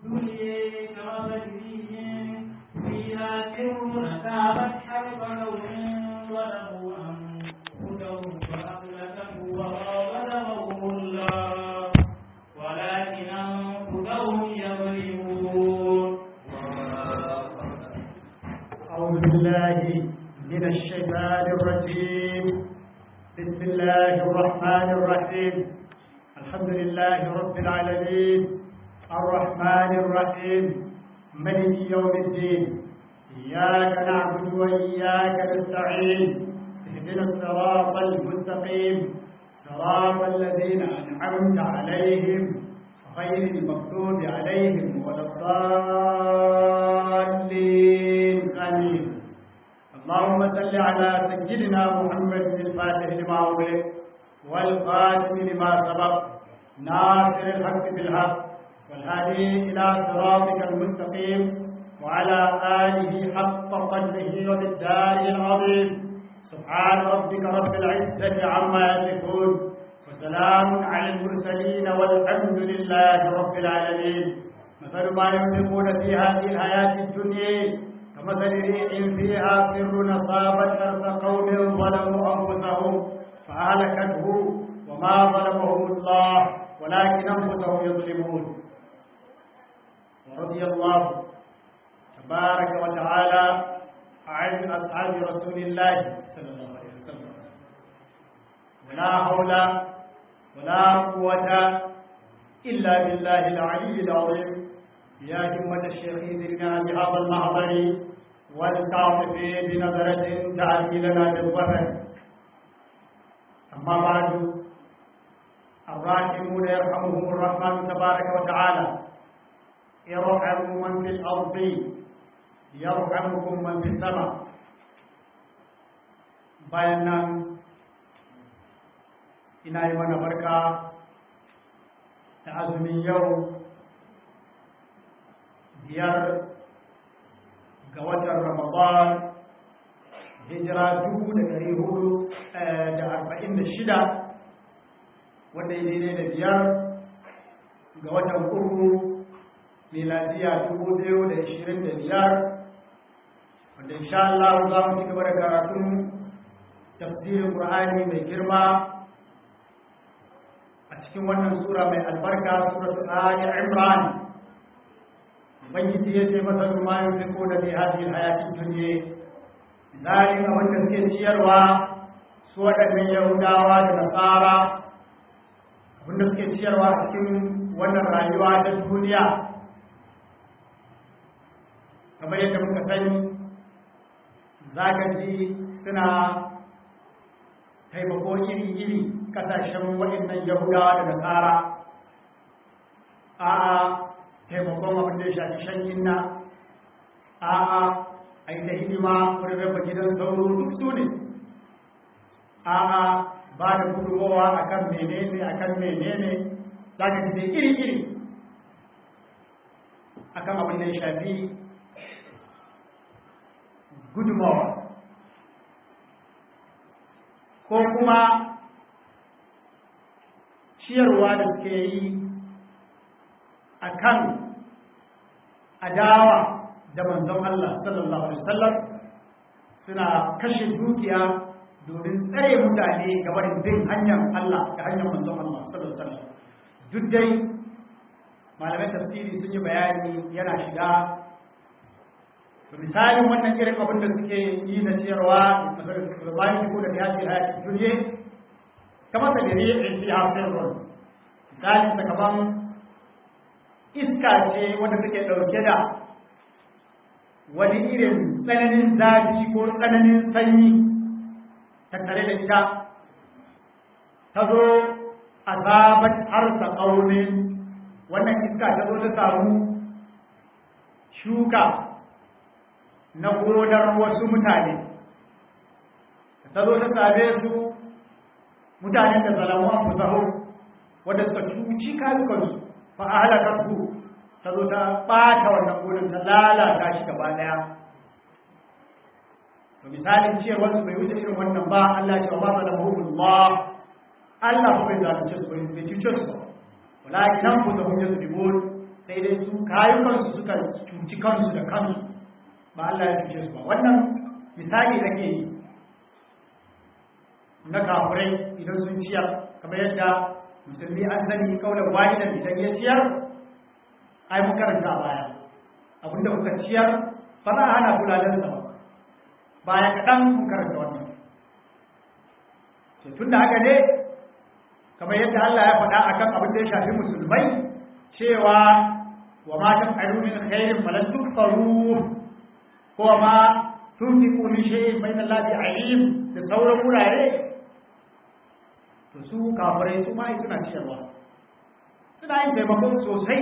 الدنيا كمثل فيها سر أصابت حرب لون ظلموا أنفسهم فأهلكته وراودهم الله ولكن أنفسهم يظلمون أعوذ بالله من الشيطان الرجيم بسم الله الرحمن الرحيم الحمد لله رب العالمين الرحمن الرحيم ملك يوم الدين إياك نعبد وإياك نستعين اهدنا الصراط المستقيم صراط الذين أنعمت عليهم غير المغضوب عليهم ولا الضالين آمين اللهم صل على سيدنا محمد الفاتح لما أغلق والقادم لما سبق ناصر الحق بالحق والهادي إلى صراطك المستقيم وعلى آله حق قدره وبالدار العظيم سبحان ربك رب العزة عما يصفون وسلام على المرسلين والحمد لله رب العالمين مثل ما ينفقون في هذه الحياة الدنيا كمثل ريح فيها سر أصابت حرث قوم ظلموا أنفسهم فأهلكته وما ظلمهم الله ولكن أنفسهم يظلمون ورضي الله تبارك وتعالى عن أصحاب رسول الله صلى الله عليه وسلم ولا حول ولا قوة إلا بالله العلي العظيم يا همة الشيخ ذرنا بهذا المحضر والتعطف بنظرة تأتي لنا بالظفر أما بعد الراحمون يرحمهم الرحمن تبارك وتعالى ارحموا من في الأرض يرحمكم من في السماء bayan nan ina yi mana barka da azumin yau biyar ga watan ramadan hijira dubu da ɗari hudu da arba'in da shida wanda ya daidai da biyar ga watan uku miladiya dubu biyu da ishirin da biyar wanda insha Allah za mu ci gaba da karatun tafsirin Qur'ani mai girma a cikin wannan sura mai albarka suratul Ali Imran ubangiji ya ce masa ma yunfiqu da fi hadhihi alhayati dunya zalika wanda suke ciyarwa su waɗannan yahudawa da nasara wanda suke ciyarwa a cikin wannan rayuwa ta duniya kamar yadda muka sani za ka ji suna taimako iri-iri kasashen waɗannan yahudawa da nasara a taimakon abin da ya shafi shan inna a a yi ta hidima wurin raba gidan sauro duk su ne a a ba da gudunmowa a kan menene a kan menene za ka ji iri-iri a kan abin da ya shafi gudunmowa ko kuma ciyarwa da suke yi a kan adawa da manzon Allah sallallahu Alaihi wasallam suna kashe dukiya domin tsare mutane gabarin bin hanyar Allah da hanyar manzon Allah sallallahu Alaihi wasallam duk dai malamai tafsiri sun yi bayani yana shiga misalin wannan irin abin da suke yi na ciyarwa bayan ko da yaji hayati duniya kamar da dare in fi hafin ruwan misalin ta kaman iska ce wanda take ɗauke da wani irin tsananin zafi ko tsananin sanyi tattare da ita ta zo a zabat harsa ƙaunin wannan iska ta zo ta samu shuka na gonar wasu mutane ta zo ta same su mutanen da zalamu an fusaho wadda suka cuci kayukansu fa a halakar su ta zo ta ɓata wannan gonar ta lalata shi gaba ɗaya to misalin cewar su bai wuce irin wannan ba Allah ce wa ba zalamahumullah Allah ba bai zalunce su bai cuce su walakin nan ku zahun yasu dibon sai dai su kayukansu suka cuci kansu da kansu ba Allah ya cuce su ba wannan misali ake yi na kafirai idan sun ciyar kamar yadda musulmi an sani kaunar wahidan idan ya ciyar ai mun karanta a baya abinda kuka ciyar ba za a hana kuladen sa ba baya kaɗan mun karanta wannan tun da haka ne kamar yadda Allah ya faɗa akan abin da ya shafi musulmai cewa wa ma taf'alu min khairin falan tukfaru ko ma tunfiqu min shay'in fa inna Allahi alim da sauran wurare to su kafirai su ma suna ciyarwa suna yin taimako sosai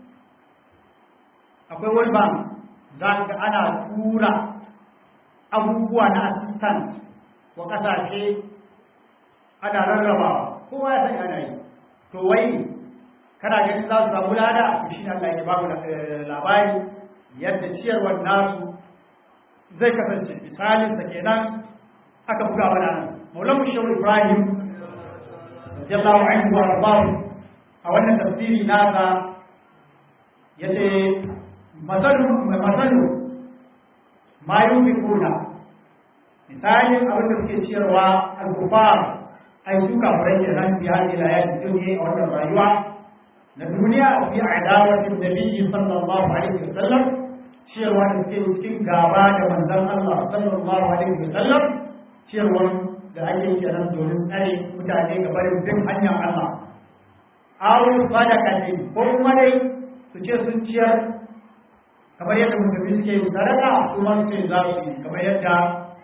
akwai wani bank za ka ana tura abubuwa na assistant wa kasashe ana rarraba kowa ya san ana yi to wai kana ganin za su samu lada to shi ne Allah ya babu labari yadda ciyarwar nasu zai kasance misalin sa kenan aka buga mana nan Maulana Shehu Ibrahim radiyallahu anhu wa ardahu a wannan tafsiri nasa yace masalu masalu ma yunfiquna misalin abin da suke ciyarwa al-kufar ai su kafirai ke nan fi hadi la yati dunya a wannan rayuwa na duniya fi adawatin nabiyyi sallallahu alaihi wasallam ciyarwa da suke cikin gaba da manzon Allah sallallahu alaihi wasallam ciyarwa da ake kenan domin tsare mutane ga barin bin hanyar Allah aw sadaqatin ko kuma dai su ce sun ciyar kamar yadda musulmi suke yin sadaka kuma su ce za su yi kamar yadda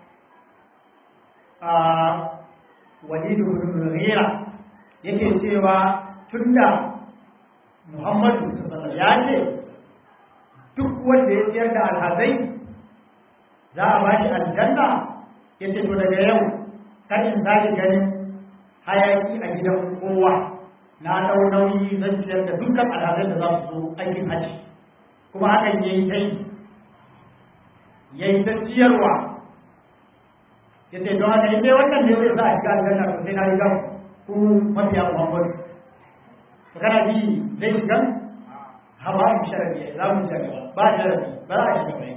a walidu bin mughira yake cewa tunda muhammadu sallallahu ya ce duk wanda ya ciyar da alhazai za a ba shi aljanna ya ce to daga yau kan in sake ganin hayaki a gidan kowa na dau nauyi zan ciyar da dukkan alhazai da za su zo aikin haji kuma hakan yayi ta yi yayi ta ciyarwa ya ce don haka inda wannan ne zai sa a shiga aljanna to sai na riga ku mafiya muhammadu to kana bi zai shiga ha ba mu sharadi za mu shiga gaba ba sharadi ba za a shiga bai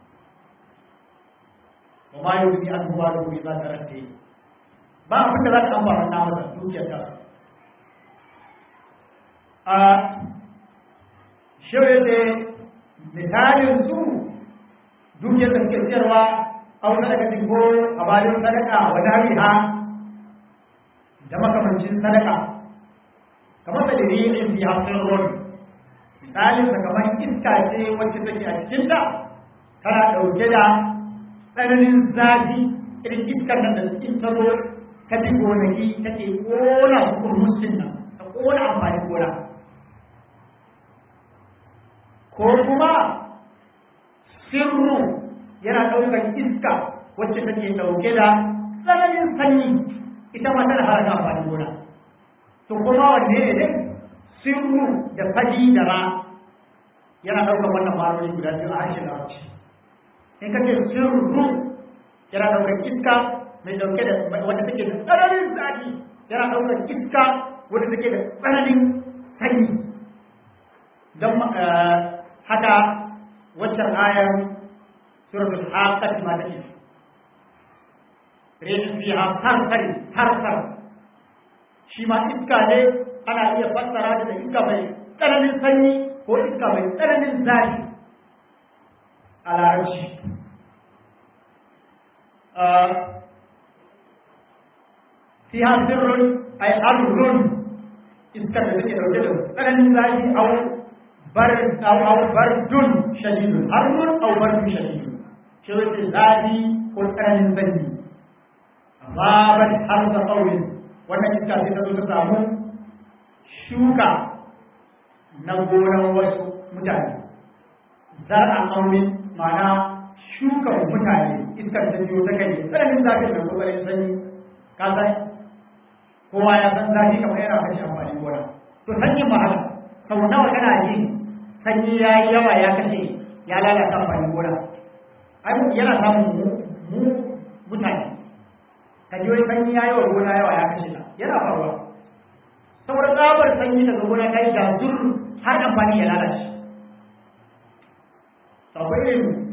wa ma yau ni an huwa da kuma za ta rante ba abin da za ka amfana na masa dukiyar ta a shirya da misalin su dukiyar da suke siyarwa aw sadaqatin ko a bayan sadaka wa dariha da makamancin sadaka kamar da dalilin fi hafsin ruwan misalin sa kamar iska ce wacce take a cikin ta tana dauke da tsananin zafi irin iskar nan da cikin ta zo ta bi gonaki take kona kurmusin nan ta kona amfani gona ko kuma sirru yana ɗaukar iska wacce take ɗauke da tsananin sanyi ita ma tana haraka amfani gona to kuma wanne ne dai sirru da fadi da ra yana ɗaukar wannan ma'anoni guda biyu a harshen larabci in ka ce sirru yana ɗaukar iska mai ɗauke da wanda take da tsananin zafi yana ɗaukar iska wanda take da tsananin sanyi don haka waccan ayar suratul haqqat ma take rihin fiha sarsar sarsar shi ma iska ne ana iya fassara da iska mai tsananin sanyi ko iska mai tsananin zafi a larabci fiha sirrun ay harrun iska da take dauke da tsananin zafi au bar au bardun shadidun harrun au bardun shadidun shi wace zafi ko tsananin sanyi babat har da ƙauyen wannan iska sai ta zo ta samu shuka na gonan wasu mutane zar'a ƙauyen ma'ana shuka mutane iskar ta biyo ta kai tsananin zafin da kokarin sanyi ka san kowa ya san zafi kamar yana kashe amfani gona to sanyin ma haka sau nawa kana ji sanyi ya yi yawa ya kashe ya lalata amfani gona ai yana samun mu mutane ka ji wani sanyi ya yi wa gona yawa ya kashe ta yana faruwa saboda tsabar sanyi daga gona ta yi jazur har amfani ya lalace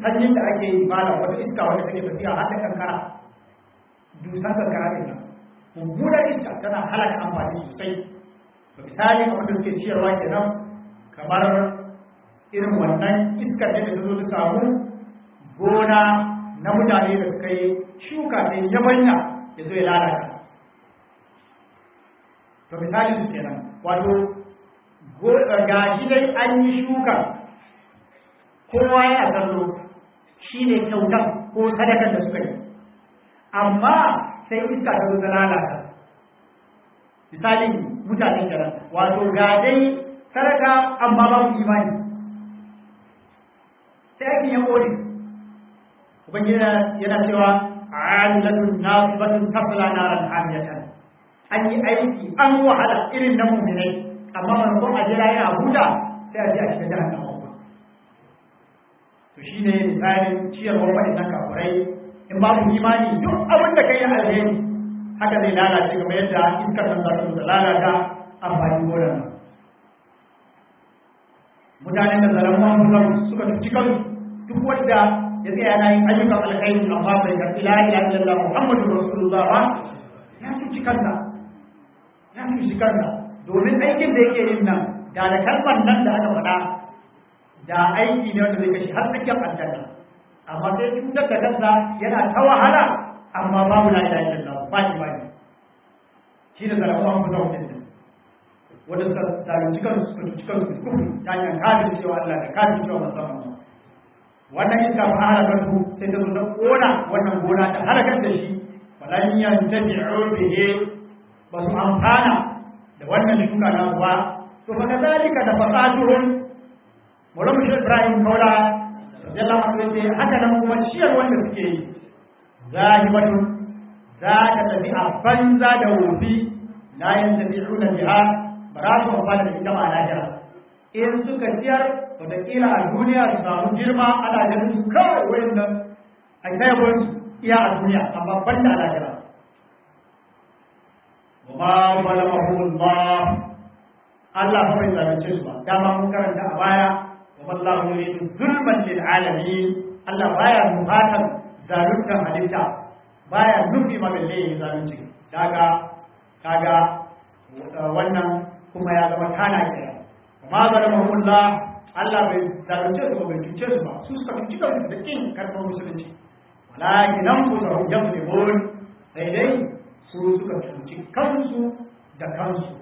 sanyin da ake yi malam wata iska wanda take tafiya har da kankara dusan kankara ne nan mummunar iska tana halaka amfani sosai misali kamar da suke ciyarwa kenan kamar irin wannan iskar da ta zo ta samu gona na mutane da suka yi shuka ta yabanya ya zo ya lalata to misali su kenan wato ga shi dai an yi shuka kowa ya kallo shi ne kyautan ko sadakar da suka yi amma sai iska ta zo ta lalata misali mutane kenan wato ga dai sadaka amma babu imani sai aikin ya kone ubangiji yana cewa amilatun nasibatun tasla naran hamiyatan an yi aiki an wahala irin na muminai amma maimakon a jira yana huta sai a je a shiga jihar nama kuma to shi ne misalin ciyarwar waɗannan kafurai in babu imani duk abin da kai yi alheri haka zai lalace kamar yadda iskar nan za ta zo lalata amfani gonar nan mutanen da zalamuwan mutum suka tuci kansu duk wanda ya tsaya yana yin ayyukan alkhairi amma bai ga ila ila illallah muhammadu rasulullah ba ya tuci kansa ya tuci kansa domin aikin da yake yin nan da da kalmar nan da aka faɗa da aiki ne wanda zai kashe har tsakiyar aljanna amma sai cutar da kansa yana ta wahala amma babu la ilaha illallah ba imani shi da zalamuwan mutum din wanda suka zalunci kansu suka tuci kansu da kufri ta hanyar kafin cewa Allah da kafin cewa musamman wannan iska ba halakar su sai ta zo ta kona wannan gona ta halakar da shi walan yantabi'u bihi ba su amfana da wannan shuka na ba to fa kadalika da fasatuhum Maulana Muhammad Ibrahim Kaula radiyallahu anhu yace haka nan kuma ciyar wanda suke yi zahibatun za ta tafi a banza da wofi la yantabi'una biha ba za su amfana da ita ma lahira in suka ciyar wataƙila a duniya su samu girma ana ganin su kawai wurin nan a kaibon iya a duniya amma ban da lahira wa ma zalamahum Allah Allah fa bai zalunce su ba dama mun karanta a baya wa wallahu yuridu zulman lil alamin Allah baya nufatan zaluntar halitta baya nufi ma balle zalunci daga kaga wannan kuma ya zama kana kira ma zalamahullah Allah bai zalunce su ba bai cuce su ba su suka cuci kansu da kin karɓar musulunci walakin an ku da hujjar libon sai dai su suka cuci kansu da kansu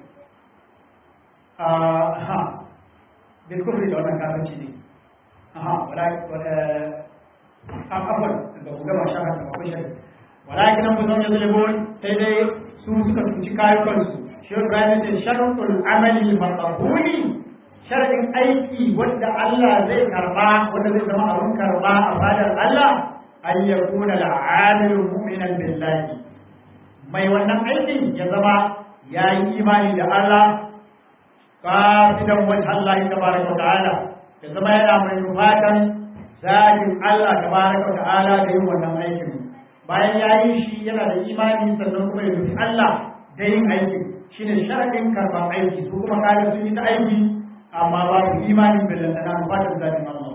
aha bil kufri da wannan kafirci ne aha walakin afwan da ku gama shaka da akwai shari walakin an ku da hujjar libon sai dai su suka cuci kayukansu shi Ibrahim ce shartul amali maqbuli sharadin aiki wanda Allah zai karba wanda zai zama abun karba a fadar Allah an yakuna al-amil mu'minan billahi mai wannan aikin ya zama ya yi imani da Allah kafidan wani Allah tabaraka wa ta'ala ya zama yana mai fatan zakin Allah tabaraka wa ta'ala da yin wannan aikin bayan ya yi shi yana da imani sannan kuma ya nufi Allah da yin aikin shi ne sharaɗin karɓar aiki su kuma kaga sun yi ta aiki amma babu imanin billantana ba ta zaɓin Allah.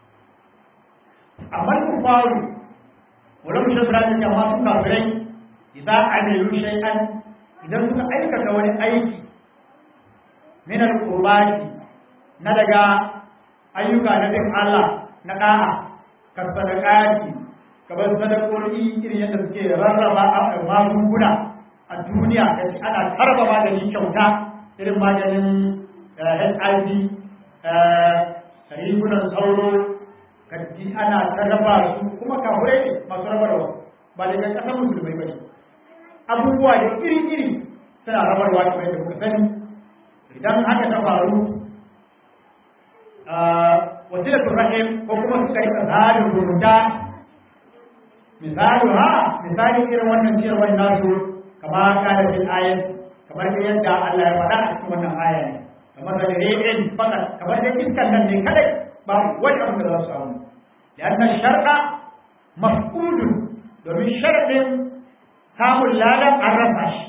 Amma ku faru, wani mushe su rajin amma sun kafirai idan amilu shay'an idan suka aikata wani aiki min al-qurbati na daga ayyuka na bin Allah na da'a ka sadaqati kamar sadakoki irin yadda suke rarraba a magunguna a duniya da shi ana tarba magani kyauta irin maganin hiv rigunan sauro kaji ana tarraba su kuma kafurai ne masu rabarwa ba daga kasar musulmai ba ne abubuwa da iri-iri suna rabarwa kamar yadda kuka sani idan haka ta faru wasilatun rahim ko kuma suka yi tsarin rubuta misali ha misali irin wannan ciyarwar nasu kama kana fil ayat kamar da yadda Allah ya faɗa a cikin wannan aya ne kamar da ri'in fakat kamar da iskan nan ne kadai ba wani abu da za su samu lianna shar'a mafqudun domin sharadin samun ladan an rasa shi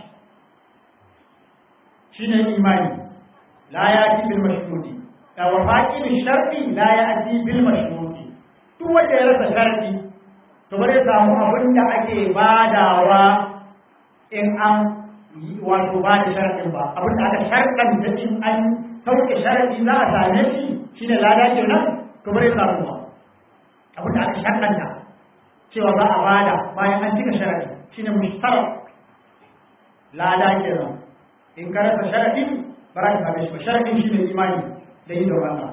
shine imani la yati bil mashruti wa faqil shar'i la yati bil mashruti duk duk wanda ya rasa sharadi to bare samu abin da ake badawa in an wato ba da sharadin ba abin da aka sharadan da in an sauke sharadi za a same shi shine lada kenan to bare samu ba abin da aka sharadanta cewa za a bada bayan an cika sharadi shine mushtarak lada kenan in ka rasa sharadi ba za ka same shi ba sharadin shine imani da yi da Allah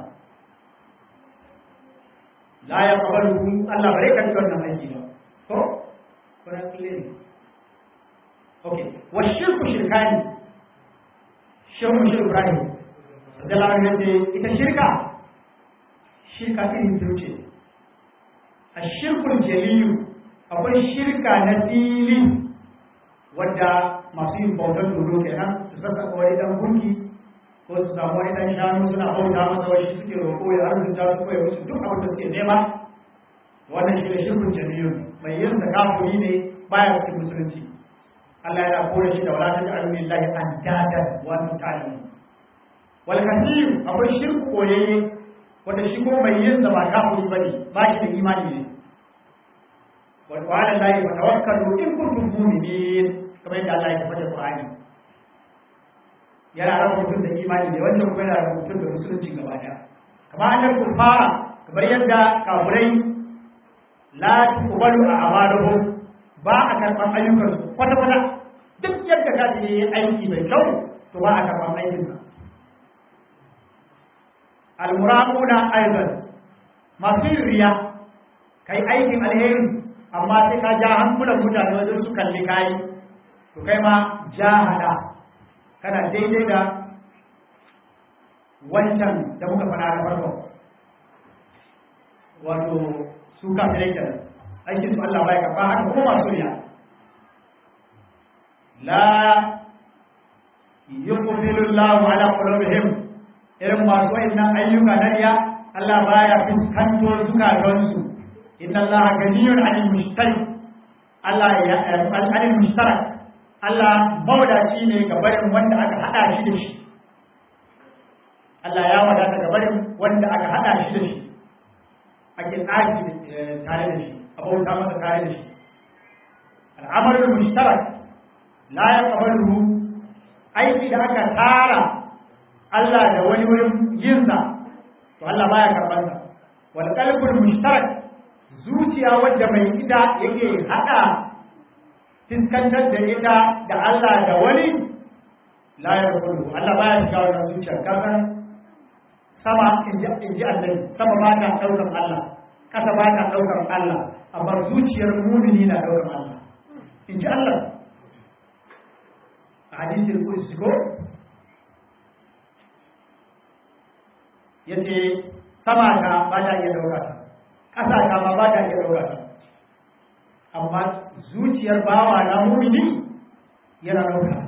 la ya kabalu Allah bare ka cikin wannan aiki ba to kuna kille ne okay wa shirku shirkani shehu shi Ibrahim da lamarin da ita shirka shirka irin biyu ce a shirkul jaliyu akwai shirka na fili wadda masu yin bautar dodo kenan su sassa wani dan gunki ko su samu wani dan shanu suna bauta masa wani suke roƙo ya arzuta su ko ya musu duk abin da suke nema wannan shi ne shirkun jami'un mai yin da kafuri ne baya cikin musulunci Allah yana kore shi da wala ta ja'alu lillahi andadan wa antum ta'lamun wal kathir akwai shirku koyayye wanda shi ko mai yin da ba kafuri bane ba shi da imani ne wa ala allahi fatawakkalu in kuntum mu'minin kamar yadda Allah ya faɗa Qur'ani yana raba mutum da imani ne wannan kuma yana raba mutum da musulunci gaba daya kamar annal kufara kamar yadda kafurai la tuqbalu a'maluhum ba a karban ayyukan su kwata kwata duk yadda ka yi aiki mai kyau to ba a karban aikin ka almuraquna aidan masu riya kai aikin alheri amma sai ka ja hankulan mutane wajen su kalli kayi to kai ma jahada kana daidai da wancan da muka faɗa na farko wato su kafirai kenan aikin su Allah bai karba haka ko masu riya la yuqbilu Allahu ala qulubihim irin masu wayannan ayyuka na riya Allah baya fuskanto zukatansu inna Allah ganiyun 'anil mushtari Allah ya 'anil mushtarak Allah mawadaci ne ga barin wanda aka hada shi da shi Allah ya wadata ga barin wanda aka hada shi da shi ake tsaki tare da shi abauta masa tare da shi al'amalul mushtarak la yaqbalu aiki da aka tara Allah da wani wurin yinsa to Allah baya karban sa wal qalbul mushtarak zuciya wadda mai ida yake hada fiskantar da ita da Allah da wani la yaqbalu Allah baya shiga wannan zuciya kasan sama in ji Allah sama ba ta daukar Allah kasa ba ta daukar Allah amma zuciyar mumini na daukar Allah in ji Allah a hadisin kursi ko yace sama ta ba ta iya dauka ta kasa ta ma ba ta iya dauka ta amma zuciyar bawa na mumini yana dauka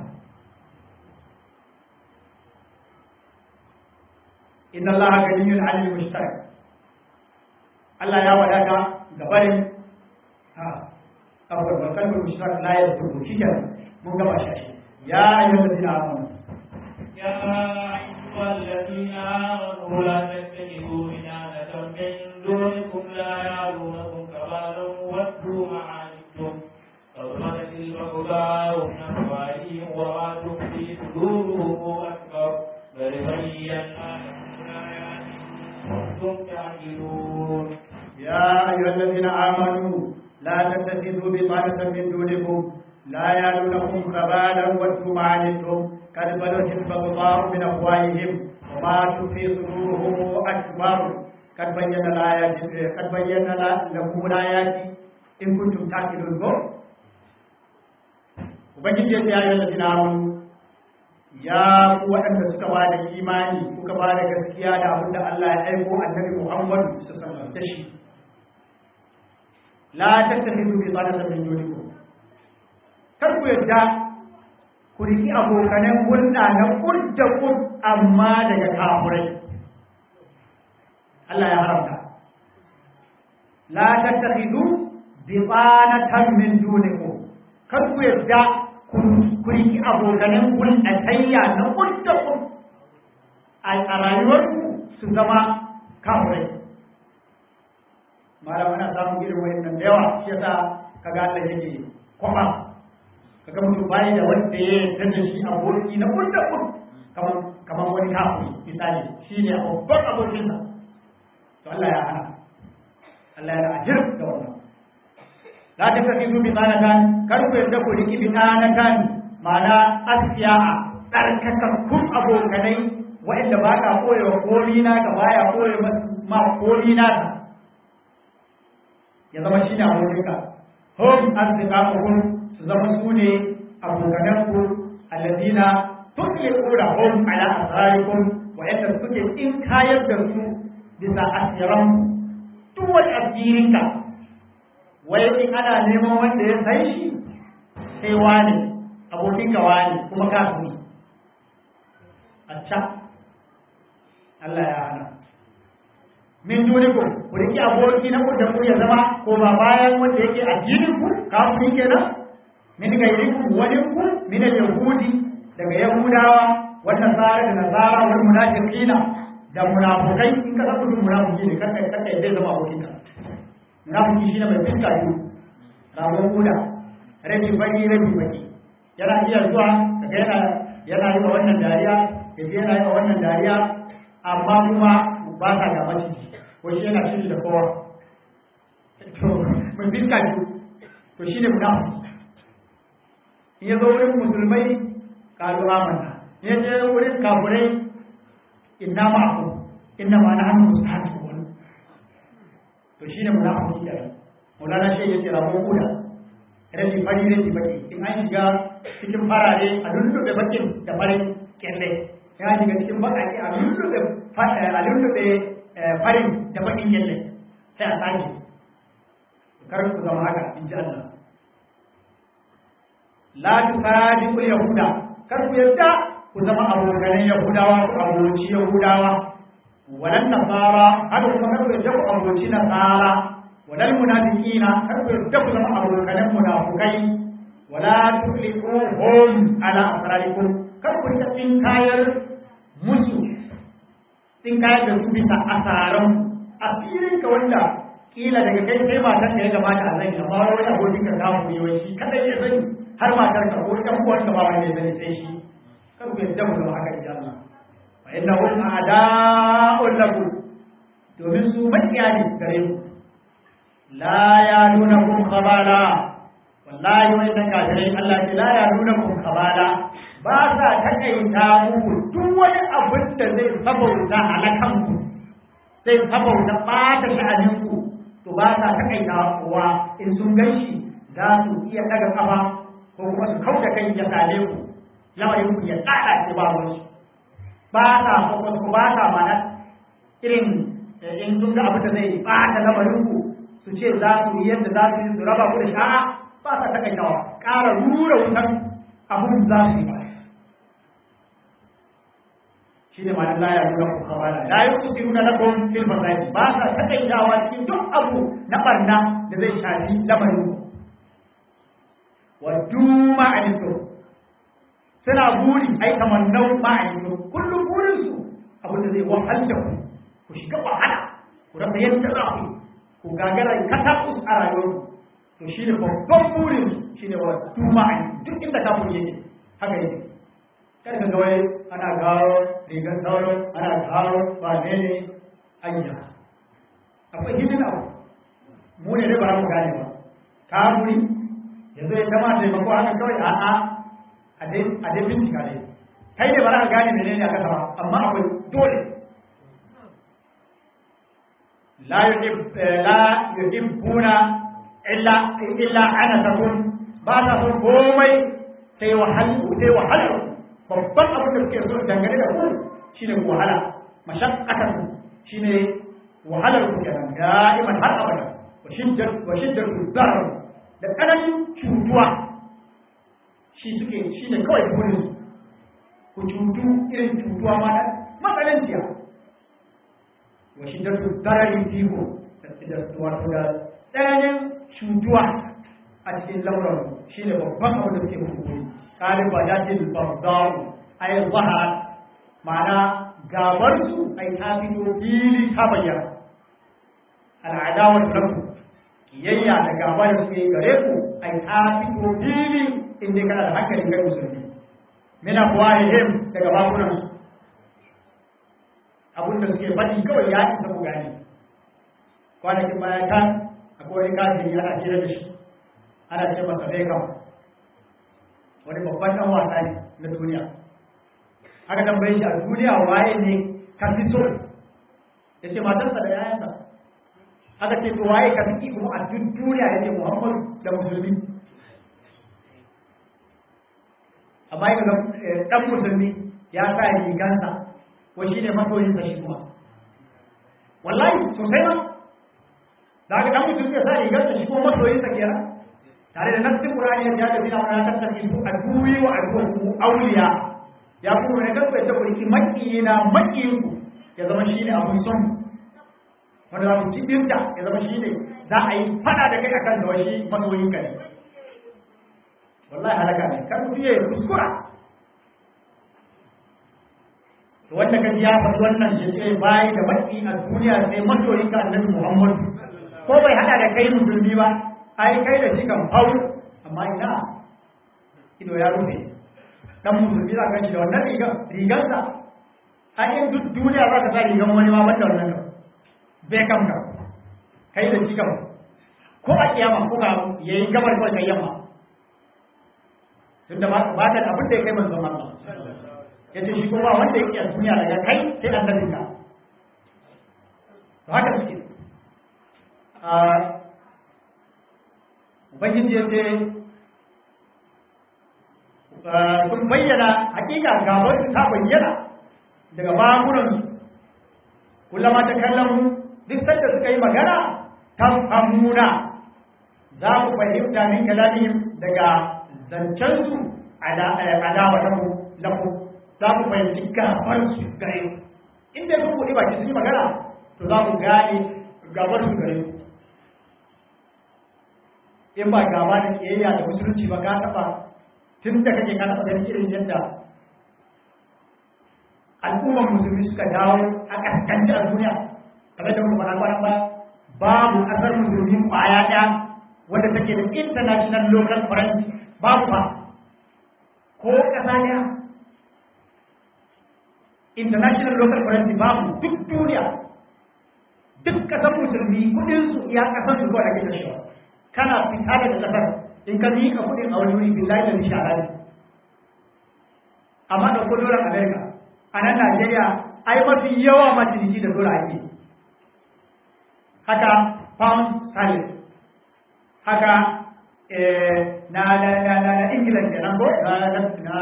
inna allaha ganiyun 'anil mushtarak Allah ya wadata ga barin ha kafar wa kalmar mushtarak la yadurru shi mun gaba shi ya ayyuhallazina amanu يا أيها الذين آمنوا لا تتخذوا بنانة من دونكم لا يعلونكم كبالا ودوا ما عنتم فضلت البغضاء من أفواههم وما تخفي صدورهم أكبر بل بينا لكم الآيات كنتم تعقلون يا أيها الذين آمنوا لا تتخذوا بطانة من دونكم لا يالونكم خبالا ودوا ما عنتم قد بدت البغضاء من أفواههم وما تخفي صدورهم أكبر قد بينا الآيات قد بينا لكم الآيات إن كنتم تعقلون Ubangiji ya ce ya yi lalazina amanu ya ku waɗanda suka ba da imani kuka ba da gaskiya da abin da Allah ya aiko annabi Muhammadu su sallar da shi la tattakhidhu bi sanatan min dunikum kar ku yadda ku riki abokanan hulɗa na kud da kud amma daga kafurai Allah ya haramta la tattakhidhu bi sanatan min dunikum kar ku yadda ku riki abokanan hulɗa tayya na kud da kud a rayuwarku su zama kafurai malam ana samun irin wayannan da yawa shi yasa kaga Allah yake kwaba kaga mutum bai da wanda ya yarda da shi aboki na kunda kun kamar kamar wani kafiri misali shi ne babban abokinsa to Allah ya hana Allah ya ajir da wannan la ta kafi su bi tsanatan kar ku yarda ku riki bi tsanatan ma'ana asiya tsarkakakkun abokanai wa'inda ba ka koya wa komi na ka baya koya ma komi na ka ya zama shi ne abokinka hum asdiqaquhum su zama su ne abokananku alladina tutliquna hum ala asrarikum wa'inda suke in kayar da su bisa asiran duk wani asirinka wai in ana neman wanda ya san shi sai wane abokinka wane kuma kafiri a can Allah ya hana min dunikum ku riki aboki na ku da ku ya zama ko ba bayan wanda yake addinin ku kafiri kenan min gairikum wani ku min yahudi daga yahudawa wannan tsara da nasara wal munafiqina da munafukai in ka san mutum munafiki ne kanka kanka zai zama abokin ka munafiki shine mai fiska biyu ragon guda rabi baki rabi baki yana iya zuwa kaga yana yana yi wa wannan dariya ya je yana yi wa wannan dariya amma kuma ba sa ga maciji ko shi yana shiri da kowa to mai fiska biyu to shine munafiki in ya zo wurin musulmai kalu amanna ya je wurin kafirai inna ma'akum inna ma nahnu mustahzi'un to shine munafiki da Maulana shi yace rabo kuda rabi fari rabi baki in an shiga cikin farare a lullube bakin da farin kyalle ya shiga cikin bakaki a lullube a lullube farin da bakin kyalle sai a sake kar ku zama haka in ji Allah la tusadiqul yahuda kar ku yarda ku zama abokanan yahudawa ku aboci yahudawa walan nasara haka kuma kar ku yarda ku aboci nasara walan munafiqina kar ku yarda ku zama abokanan munafukai wala tufliquhum ala asrarikum kar ku yarda tin kayar musu tin kayar da su bisa asaran asirin ka wanda kila daga kai sai matan da ya gamata a zai amma wani abokin ka kawo ne wai shi kada ya sani har matar ka ko ɗan uwan ka ba wanda ya sani sai shi kar ku yadda mu zama haka insha Allah fa innahum a'da'un lakum domin su makiya ne gare ku la yalunakum khabala wallahi wa inna kafirai Allah ce la yalunakum khabala ba sa takaita muku duk wani abin da zai sabauta halakan ku zai sabauta ɓata sha'anin ku to ba sa takaita kowa in sun ganshi za su iya daga kafa ko kuma su kauda kai ya sale ku lamarin ku ya tsada ce ba wani ba ta ko ba ta mana irin in sun ga abin da zai bata lamarin ku su ce za su yi yadda za su yi su raba ku da sha'a ba sa takaitawa ƙara rura wutan abin za su yi ba shi ne ma'anin laya rura ku kamala la yi ku siru na lakon fil fasadi ba sa takaitawa cikin duk abu na barna da zai shafi lamarin ku wa duma a suna buri ai kamar nau ma'aikatu kullum burin su abinda zai wahal da ku ku shiga wahala ku rasa yadda za ku ku gagara katakus a rayuwar to shi ne babban burin su shi ne wa duma a duk inda ka buri yake haka yake kada ka ga wai ana gawo rigar sauro ana gawo ba ne ne anya akwai hidin abu mu ne dai ba mu gane ba ka buri yanzu ya kama taimako haka kawai a'a a dai bincika dai kai ne ba za ka gane mene ne a kasa ba amma akwai dole la yuhibbuna illa illa ana takun ba ta son komai sai wahalu sai wahalar babban abin da suke so dangane da ku shine wahala mashaqqatan shine wahalar ku kenan da'iman har abada wa shiddat wa shiddatu darar da kananin cutuwa shi suke shi ne kawai burin ku cutu irin cutuwa ma da matsalanciya wa shi da darari fiko da wato da tsananin cutuwa a cikin lamuran shi ne babban abu da suke hukuri kalin ba da ce babbaru ai zahara ma'ana gabar su ai ta fito fili ta bayyana al'adawar lafu da gaba da suke gare ku ai ta fito fili in dai kana da hankali kai musulmi mina kuwahihim daga bakunan su abin da suke faɗi kawai ya isa ku gane kwanakin baya kan akwai wani kafin yana kira da shi ana ce masa Beckham wani babban ɗan wasa ne na duniya aka tambaye shi a duniya waye ne ka fi so ya ce matarsa da yayansa aka ce to waye ka fi kuma a duk duniya ya ce muhammadu da musulmi amma yi ga ɗan musulmi ya sa rigansa ko shi ne masoyinsa shi kuma wallahi sosai ma da aka ɗan musulmi ya sa rigansa shi kuma masoyinsa kenan tare da nassin qur'ani ya da bina wa tattaki su aduwi wa aduwu awliya ya kuma ne kan ta kurki maki na makiyin ku ya zama shine abun son wanda za ku cibinta ya zama shine za a yi fada da kai akan da wani masoyin ka ne wallahi halaka ne kan mutum ya kuskura to wanda ka ji ya faɗi wannan shi ce bayi da maki a duniya sai masoyin ka annabi Muhammad ko bai hada da kai musulmi ba ai kai da shi kan hau amma ina ido ya rufe dan musulmi za ka shi da wannan rigar rigarsa a yin duk duniya za ka sa rigar wani ma banda wannan kan bai kam ka kai da shi kam ko a kiyama ko ka yayi gabar kawai kai yamma tunda ba ba da abin da ya kai manzon Allah yace shi kuma wanda yake a duniya daga kai sai annabin ka to haka suke ubangiji ya ce sun bayyana hakika gabar ta bayyana daga bakunan kullama ta kallon duk sanda suka yi magana ta famuna za ku fahimta min kalamihim daga zancensu adawa ta ku lafu za ku fahimci gabar su gare inda sun buɗe baki sun yi magana to za ku gane gabar su gare ku in ba gaba da kiyayya da musulunci ba ka taba tun da kake ka taba ganin irin yadda al'ummar musulmi suka dawo a kaskanci a duniya kamar da kuma kwana ba babu kasar musulmi kwaya ɗaya wanda take da international local currency babu ba ko ƙasa ɗaya international local currency babu duk duniya duk ƙasar musulmi kuɗinsu iya ƙasar su kawai ake tashiwa kana fita daga kasar in ka miƙa kuɗin a wani wuri billahi da shara ne amma da ko dolar america a nan najeriya ai mafi yawa ma ciniki da dolar ake haka pound sterling haka na na na na ingila kenan ko na na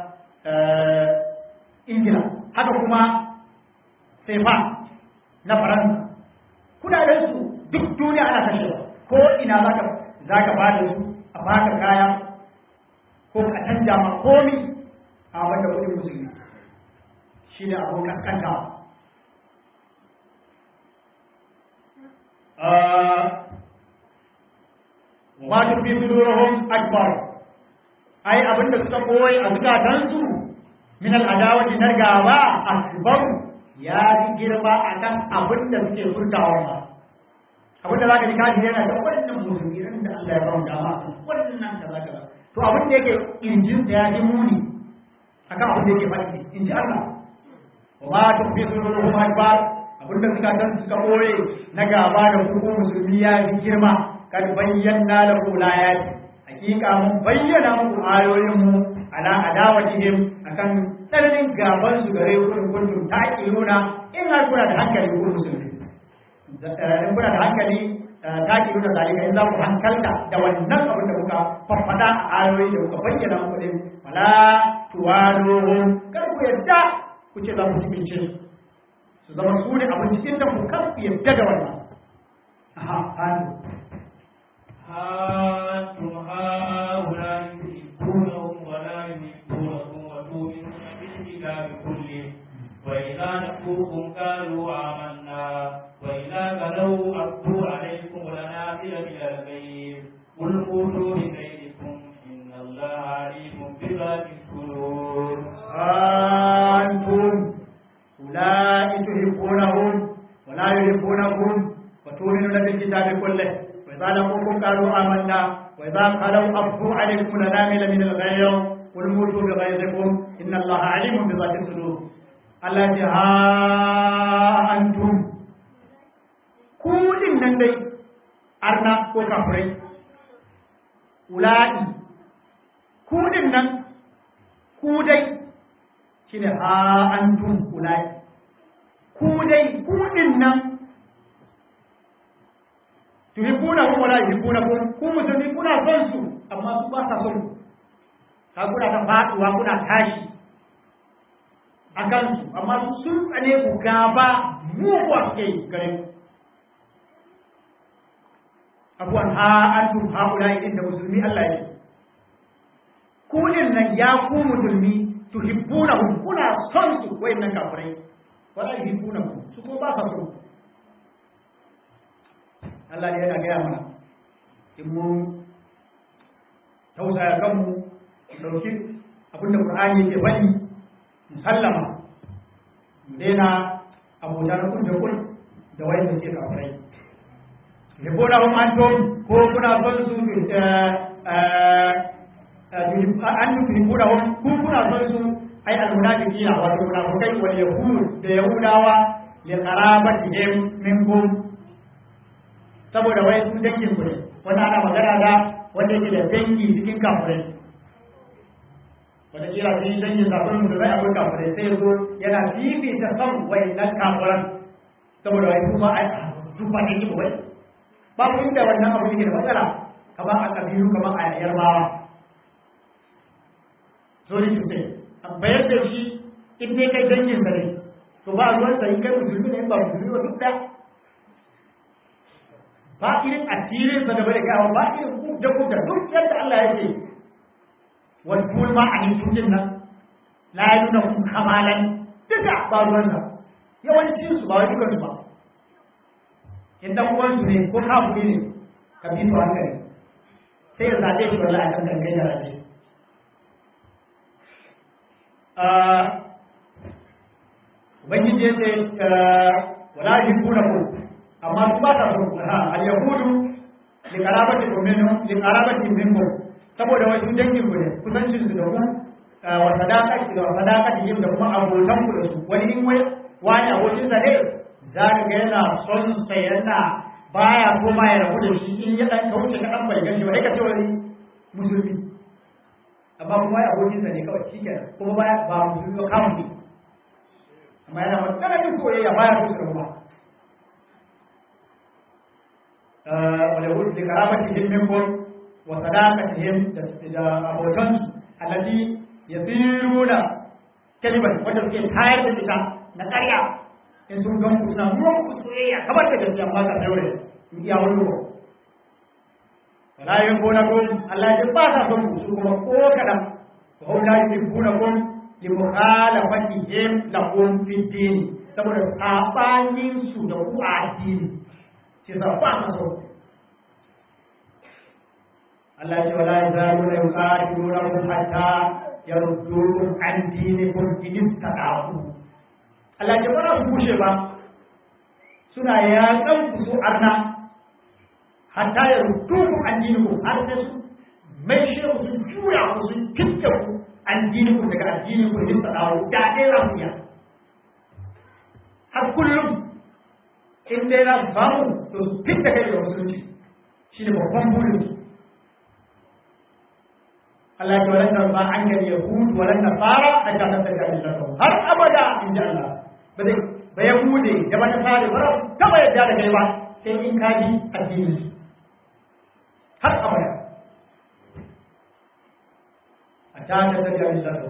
ingila haka kuma sefa na faransa kudaden su duk duniya ana kashewa ko ina za ka za ka ba da su a baka kaya ko ka canja ma komi a wanda kudin musulmi shi ne abin kaskanta wa tu fi sudurihim akbar ai abin da suka koyi a zukatansu min al'adawati na gaba akbar ya fi girma akan abin da suke furtawa ba abin da za ka ji kaji yana da wannan musulmi ran da Allah ya ba mu dama wannan da za ka ba to abin da yake injin da ya yi muni akan abin da yake faɗi in ji Allah wa ma ta fi sururuhum akbar abin da suka dan suka boye na gaba da ku musulmi ya yi girma kad bayyana lahu layati hakika mun bayyana muku ayoyin mu ala adawatihim akan tsananin gaban su gare ku kuntum taqiluna in har kuna da hankali ku musulmi in kuna da hankali ta ki nuna zalika in za ku hankalta da wannan abin da kuka faffada a ayoyi da kuka bayyana muku din wala tuwaluhum kar ku yadda ku ce za ku ci bincin su zama su ne abin cikin da ku kar ku yadda da wannan aha hannu أنتم هؤلاء يحبونهم ولا يحبونكم وتؤمنون بالكتاب كله وإذا نفوكم قالوا آمنا وإذا غلوا أبدوا عليكم الأنابل من الغيظ قل موتوا بغيظكم إن الله عليم بذات الصدور أنتم أولئك تحبونهم ولا يحبونكم وتؤمنون بالكتاب كله وإذا لقوكم قالوا آمنا وإذا خلوا أفضوا عليكم الأنامل من الغيظ قل موتوا بغيظكم إن الله عليم بذات الصدور التي ها أنتم كل النبي أرنا وكفرين أولئك كل النبي كودي shine ha antum ulai ku dai ku din nan tuhibuna hum wala yuhibbuna kum ku musulmi kuna son su amma su ba sa son ka kuna ta faduwa kuna tashi a kansu amma su sun tsane ku gaba muguwa suke gare ku abuwan ha antum ha ulai din da musulmi Allah ya ku din nan ya ku musulmi tuhibbunahum kuna son su wayannan kafirai wala yuhibbunahum su ko ba sa son Allah ne yana gaya mana in mun tausaya kanmu mu dauki abinda Qur'ani yake bani musallama mu daina abota na kun da kun da wayanda ke kafirai yuhibbunahum antum ko kuna son su an yuhibbunahum ku kuna son su ai almunafiqina wa munafiqai wal yahud da yahudawa li qarabatihim minkum saboda wai su dangin ku ne wanda ana magana da wanda yake da dangi cikin kafirai wanda kira sun yi dangin kafin mu da zai akwai kafirai sai yazo yana fifita son wai nan kafiran saboda wai su ma ai su ba dangi wai babu inda wannan abu yake da matsala kamar a kabilu kamar a yarbawa sorry to say bayar da shi in dai kai dangin sa ne to ba ruwan sa in kai musulmi ne ba musulmi ba duk da ba irin asirin sa da bai gawa ba irin ku da ku da duk yadda Allah ya ce wal kul ma an tudin nan la yuna kun kamalan duka ba ruwan sa yawancin su ba wai dukan su ba in dan uwan su ne ko kafiri ne ka bi su hankali sai ya zabe shi wallahi kan kan kai da rabe ubangiji ya ce wala yuhibuna ku amma su ba ta so ha al yahudu li qarabati minhum li qarabati minhum saboda wasu dangin ku ne kusancin su da ku wa sadaqati da sadaqati yin da kuma abotan ku da su wani in wai wani abokin sa ne za ka ga yana son sa yana baya so ma ya rabu da shi in ya dan kauce ka dan bai ganshi ba ka ce wani musulmi amma kuma ya abokin sa ne kawai shi kenan kuma ba ba musulmi ba kawai ne amma yana wani tsananin soyayya baya so su rabuwa wale wuce da karamatihim minkum wa sadaqatihim da abotan allati yasiruna kaliban wanda suke tayar da ita na ƙarya in sun gan ku suna ruwan ku soyayya kamar da gaskiya amma ka daure in iya wani ruwa wala yuhibbunakum Allah ya ba sa son ku su kuma ko kadan wa hum la yuhibbunakum li mukhalafatihim lakum fi din saboda sabanin su da ku a addini shi sa ba sa son Allah ya ce wala yazaluna yuqatilunakum hatta yaruddukum an dinikum in istaqamu Allah ya ba su kushe ba suna yaƙan ku su arna hatta ya rutu ku addininku har sai su mai shi ku sun juya ku sun kitta ku addininku daga addininku in ta dawo da dai za ku ya har kullum in dai za su samu to su fitta kai da musulunci shi ne babban burin su Allah ya walan ba an ga yahud walan nasara hatta ta tafi millatuhum har abada in ji Allah ba zai ba yahude da ba nasara ba taba yadda da kai ba sai in ka bi addinin su har abada a ta ta tafi a misali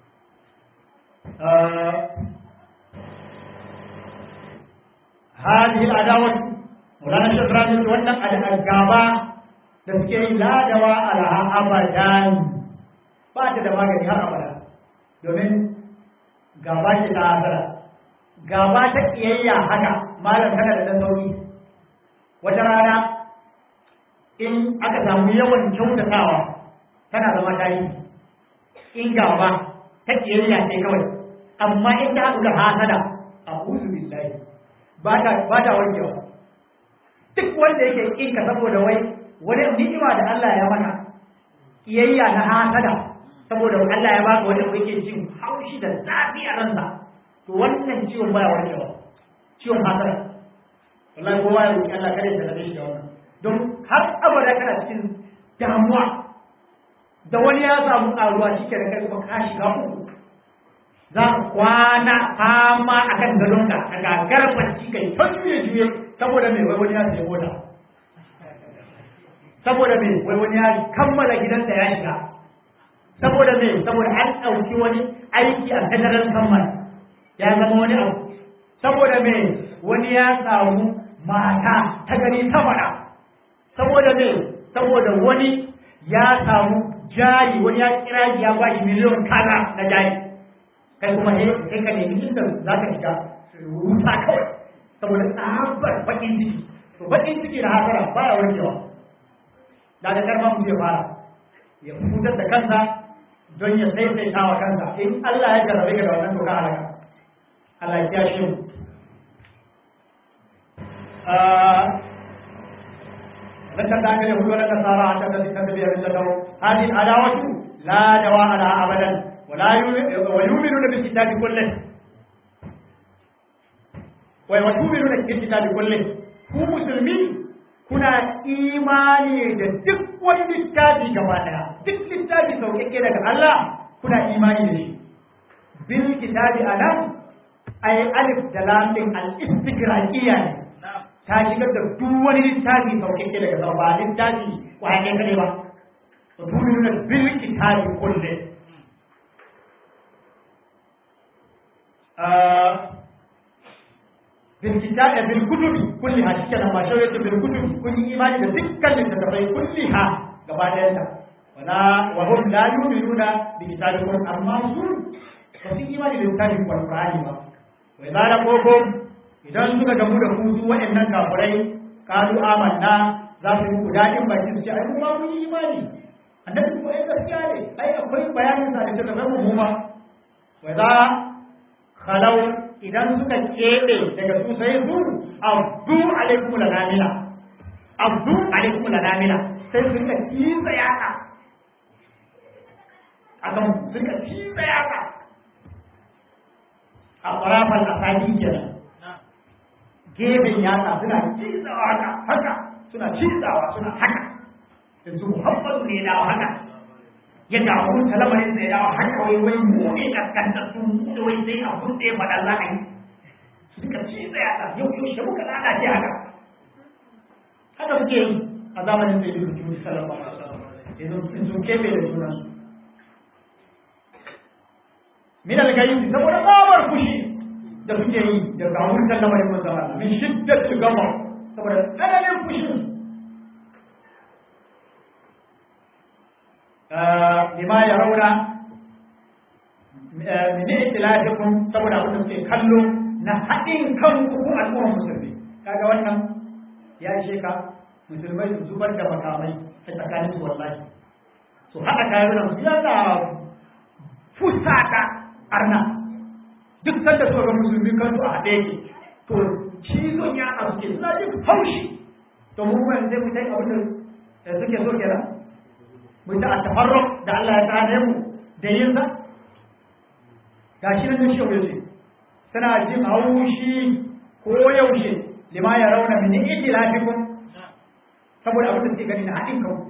هذه العداوة مولانا الشيخ رامي wannan gaba da suke yi ladawa alaha abadan ba ta da magani har abada domin gaba ce ta hasara gaba ta kiyayya haka malam tana da dan sauki wata rana in aka samu yawan kyautatawa tana zama tarihi in gaba ta kiyayya ce kawai amma in ta haɗu da hasada a uzu billahi ba ta ba ta warkewa duk wanda yake kinka saboda wai wani ni'ima da Allah ya maka kiyayya na hasada saboda Allah ya baka wani abu yake jin haushi da zafi a ransa to wannan ciwon baya warkewa ciwon hasada wallahi kowa ya roki Allah kare da shi da wannan don har abada kana cikin damuwa da wani ya samu karuwa shi ke da kai kuma ka shiga uku za ka kwana fama a kan gadonka a gagar bacci kai ta juye juye saboda mai wai wani ya sai mota saboda mai wai wani ya kammala gidansa ya shiga saboda mai saboda an ɗauki wani aiki a federal government ya zama wani abu saboda mai wani ya samu mata ta gani ta fara saboda mai saboda wani ya samu jari wani ya kira ya ba shi miliyon kaza na jari kai kuma he kai ka nemi inda za ka shiga wuta kawai saboda tsabar bakin ciki to bakin ciki da hasara baya warkewa da da karma mu ya fara ya fitar da kansa don ya saisaita wa kansa in Allah ya jarrabe ka da wannan to ka halaka Allah ya kiyashe mu لن تدعك اليهود ولا النصارى حتى تتبع ملتهم هذه العداوة لا دواء لها أبدا ولا ويؤمنون بالكتاب كله ويؤمنون بالكتاب كله ku musulmi kuna imani da duk wani littafi gaba daya duk littafi sauƙaƙe daga Allah kuna imani da shi bil kitabi anan ay alif da lam din al istigraqiyya ne ta shigar da duk wani littafi sauƙaƙe daga sama ba littafi kwaye kare ba to tu'minuna bil kitabi kulli bil kitabi bil kutubi kulliha shike nan ma shawayatu bil kutubi kun yi imani da dukkan littattafai kulliha gaba ɗayan ta wala wa hum la yu'minuna bi kitabikum amma su ba su imani da littafin Qur'ani ba wa idza laqukum idan suka gamu da ku su waɗannan kafirai kalu amanna za su yi daɗin baki su ce ai kuma mun yi imani annabi ko ai gaskiya ne ai akwai bayanin sa da ta zama mu ma wa za khalau idan suka kebe daga su sai su abdu alaikum lanamila abdu alaikum lanamila sai su rika kiza yaka akan su rika kiza yaka a ƙwarafan asali kenan gefen yatsa suna cizawa haka haka suna cizawa suna haka yanzu muhammadu ne dawo haka ya dawo ta lamarin da ya dawo haka wai wai mu ne kaskantar su mu da wai sai abun da ya faɗa za a yi su duka ciza yatsa yau yau shi muka lalace haka haka suke yi a zamanin da ya yi rubutu sallallahu alaihi wasallam yanzu sun kebe da sunan min al-gayyib saboda babar fushi da suke yi da gawurtar lamarin manzon Allah min shiddat gama saboda tsananin fushin lima ya rauna min itilafikum saboda abin da suke kallo na haɗin kan ku al'ummar musulmi kaga wannan ya ishe ka musulmai su zubar da makamai a tsakanin su wallahi su haɗa kayan su yana fusata arna duk sanda suka ga musulmi kansu a haɗe yake to cizon ya a suke suna jin haushi to mu kuma yanzu mu tai abin da suke so kenan mu ta a tafarro da Allah ya tsane mu da yin sa gashi nan shi yaushe suna jin haushi ko yaushe lima ya rauna min itilafikum saboda abin da suke gani na haɗin kanku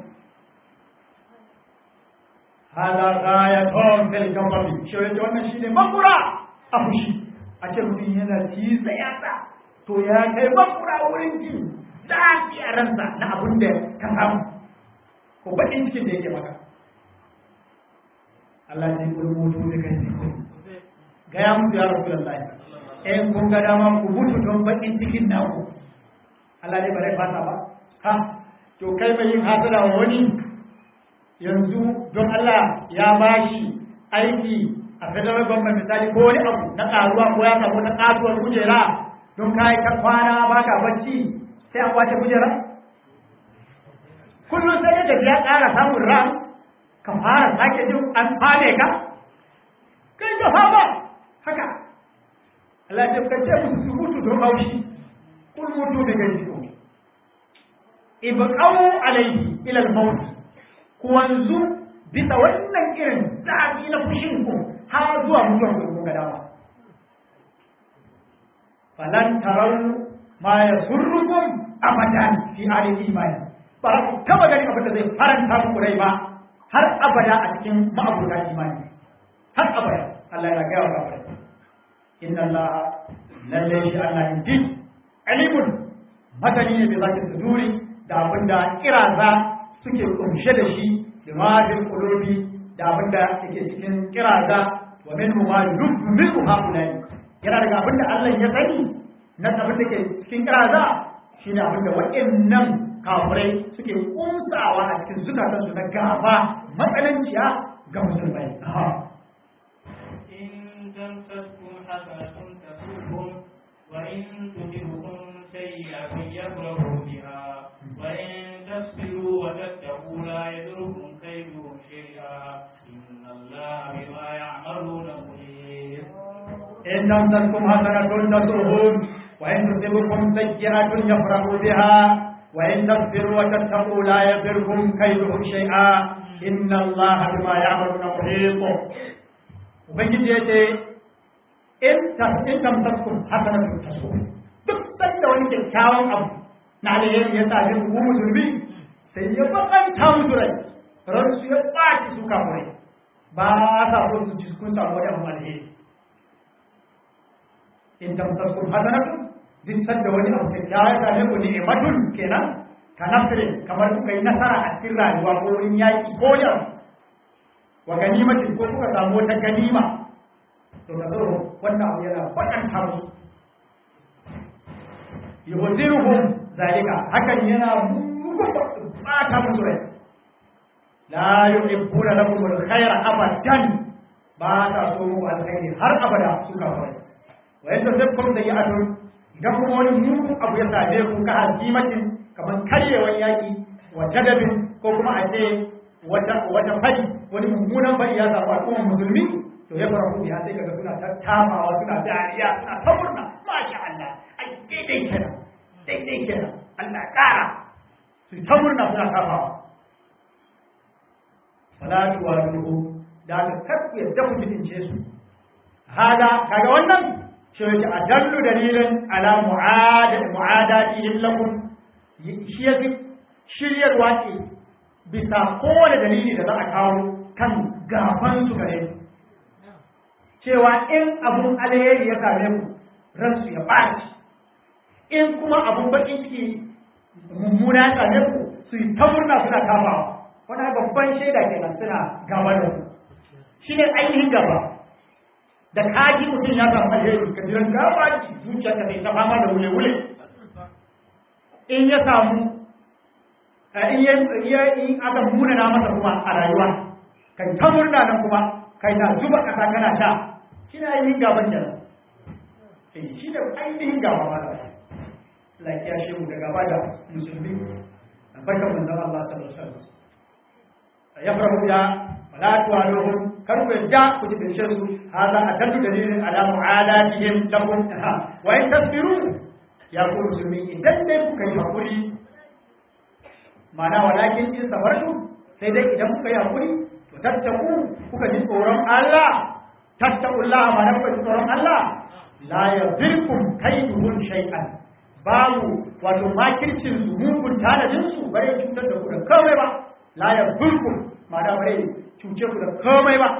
hada ghayatun fil kafari shi wannan shine makura a fushi a ce mutum yana tisa yatsa to ya kai makura wurin ji zafi a ransa na abin da ka samu ko baƙin cikin da yake maka Allah ne ku mutu da kai ne ga ya mutu ya rasu lallai in kun ga dama ku mutu don baƙin cikin naku Allah ne ba zai fasa ba ha to kai mai yin hasada wa wani yanzu don Allah ya bashi aiki a federal government misali ko wani abu na karuwa ko ya samu na kasuwar kujera don kai ta kwana baka bacci sai a kwace kujera kullum sai da ya ƙara samun ran ka fara sake jin an fane ka kai ka fama haka Allah ya kace musu su mutu don haushi kul mutu da gaji ko ibqau alayhi ila al-maut ku wanzu bisa wannan irin zafi na fushin ku har zuwa mutuwar ku ga dama falan tarau ma yasurrukum abadan fi alil imani ba ku taba gani abin da zai faranta muku rai ba har abada a cikin ma'abuda imani har abada Allah ya gaya wa kafir inna Allah lalle shi Allah inji alimun masani ne da zaki suduri da abin da kiraza suke kumshe da shi da mafil qulubi da abin da yake cikin kiraza wa minhu ma yubdu haulai yana daga abin da Allah ya sani na abin da ke cikin kiraza shine abin da waɗannan kafirai suke kunsawa a cikin zukatansu na gaba matsananciya ga musulmai. إن تمسسكم حسنة تسؤهم وإن تصبكم سيئة يفرحوا بها وإن تصبروا وتتقوا لا يضركم كيدهم شيئا إن الله بما يعملون محيط إن تمسسكم حسنة تسؤهم وإن تصبكم سيئة يفرحوا بها وإن تصبروا وتتقوا لا يضركم كيدهم شيئا إن الله بما يعملون محيط ubangiji ya ce in tamsaskun hasanatun taso duk sanda wani kyakkyawan abu na alheri ya sa jin ku musulmi sai ya bakanta musu rai ran su ya ɓaci su kamurai ba sa so su ji kun samu wani abu alheri in tamsaskun hasanatun duk sanda wani abu kyakkyawa ya same ku ni'imatun kenan ka nasirin kamar kuka yi nasara a cikin rayuwa ko wurin yaƙi ko yau wa ganimatin ko kuka samu wata ganima to da zo wannan abu yana bakanta musu yuhziruhum zalika hakan yana bata musu rai la yuhibbuna lakum alkhayra abadan ba ta so muku alkhairi har abada suka fara wa yadda sai kun da ya'atun idan kuma wani mugun abu ya same ku ka hazimatin kamar karyewan yaki wa jadabin ko kuma a ce wata wata fari wani mummunan fari ya samu al'ummar musulmi to ya fara kuma sai kaga suna tattamawa suna dariya suna ta murna masha Allah ai daidai kenan daidai kenan Allah kara su ta murna suna kafawa salatu wa duhu da ka karku yadda ku bidince su hada kaga wannan shi yake adallu dalilin ala mu'ada mu'adatihim lakum shi yake shiryarwa ce bisa kowane dalili da za a kawo kan gaban su gare su cewa in abun alheri ya same ku ransu ya ɓaci in kuma abun baƙin ciki mummuna ya same ku su yi ta murna suna kafawa wani babban shaida kenan suna gaba da ku shi ne ainihin gaba da kaji mutum ya samu alheri ka jiran gaba ki zuciya ka sai ta fama da wule-wule in ya samu in ya in aka munana masa kuma a rayuwa kai ta murna nan kuma kai na zuba ƙasa kana sha shi ne ainihin gaban kenan eh shi ne ainihin gaba ma da lafiya shi mu da gaba da musulmi barkan manzon Allah sallallahu alaihi wasallam ya farahu ya wala tuwaluhum kar ku yadda ku ji bincin su hada adallu dalilin ala mu'adatihim lakum wa in tasbiru ya ku musulmi idan dai kuka yi hakuri ma'ana walakin in sabartu sai dai idan kuka yi hakuri to tattaku kuka ji tsoron Allah tattaqullaha ma'ana kuka ji tsoron Allah la yadhirkum kaiduhum shay'an babu wato makircin su mugun tanadin su bare cutar da ku da komai ba la yadhirkum ma'ana bare cuce ku da komai ba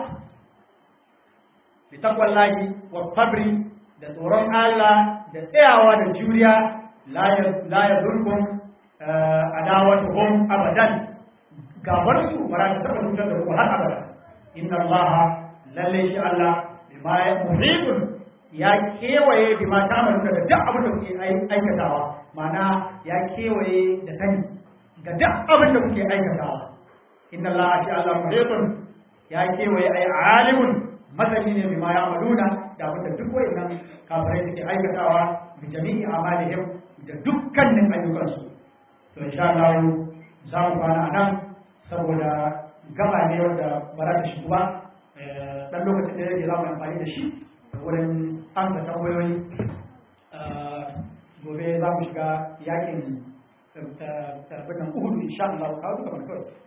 bi takwallahi wa sabri da tsoron Allah da tsayawa da juriya la yadhirkum adawatuhum abadan gabar su ba za ta taɓa cutar da ku har abada inna Allah lalle shi Allah bima ya muhibun ya kewaye bima ta amalu da duk abin da kuke aikatawa ma'ana ya kewaye da sani ga duk abin da kuke aikatawa inna Allah shi Allah muhibun ya kewaye ai alimun masani ne bima ya amaluna da abin da duk wayannan kafirai suke aikatawa bi jami'i amalihim da dukkanin ayyukansu to insha Allah za mu kwana a nan saboda gaba ne wanda ba za ta shigo ba dan lokacin da yake za mu amfani da shi wurin amsa tambayoyi gobe za mu shiga yakin abin nan uhudu insha Allah kawo duka mana kawai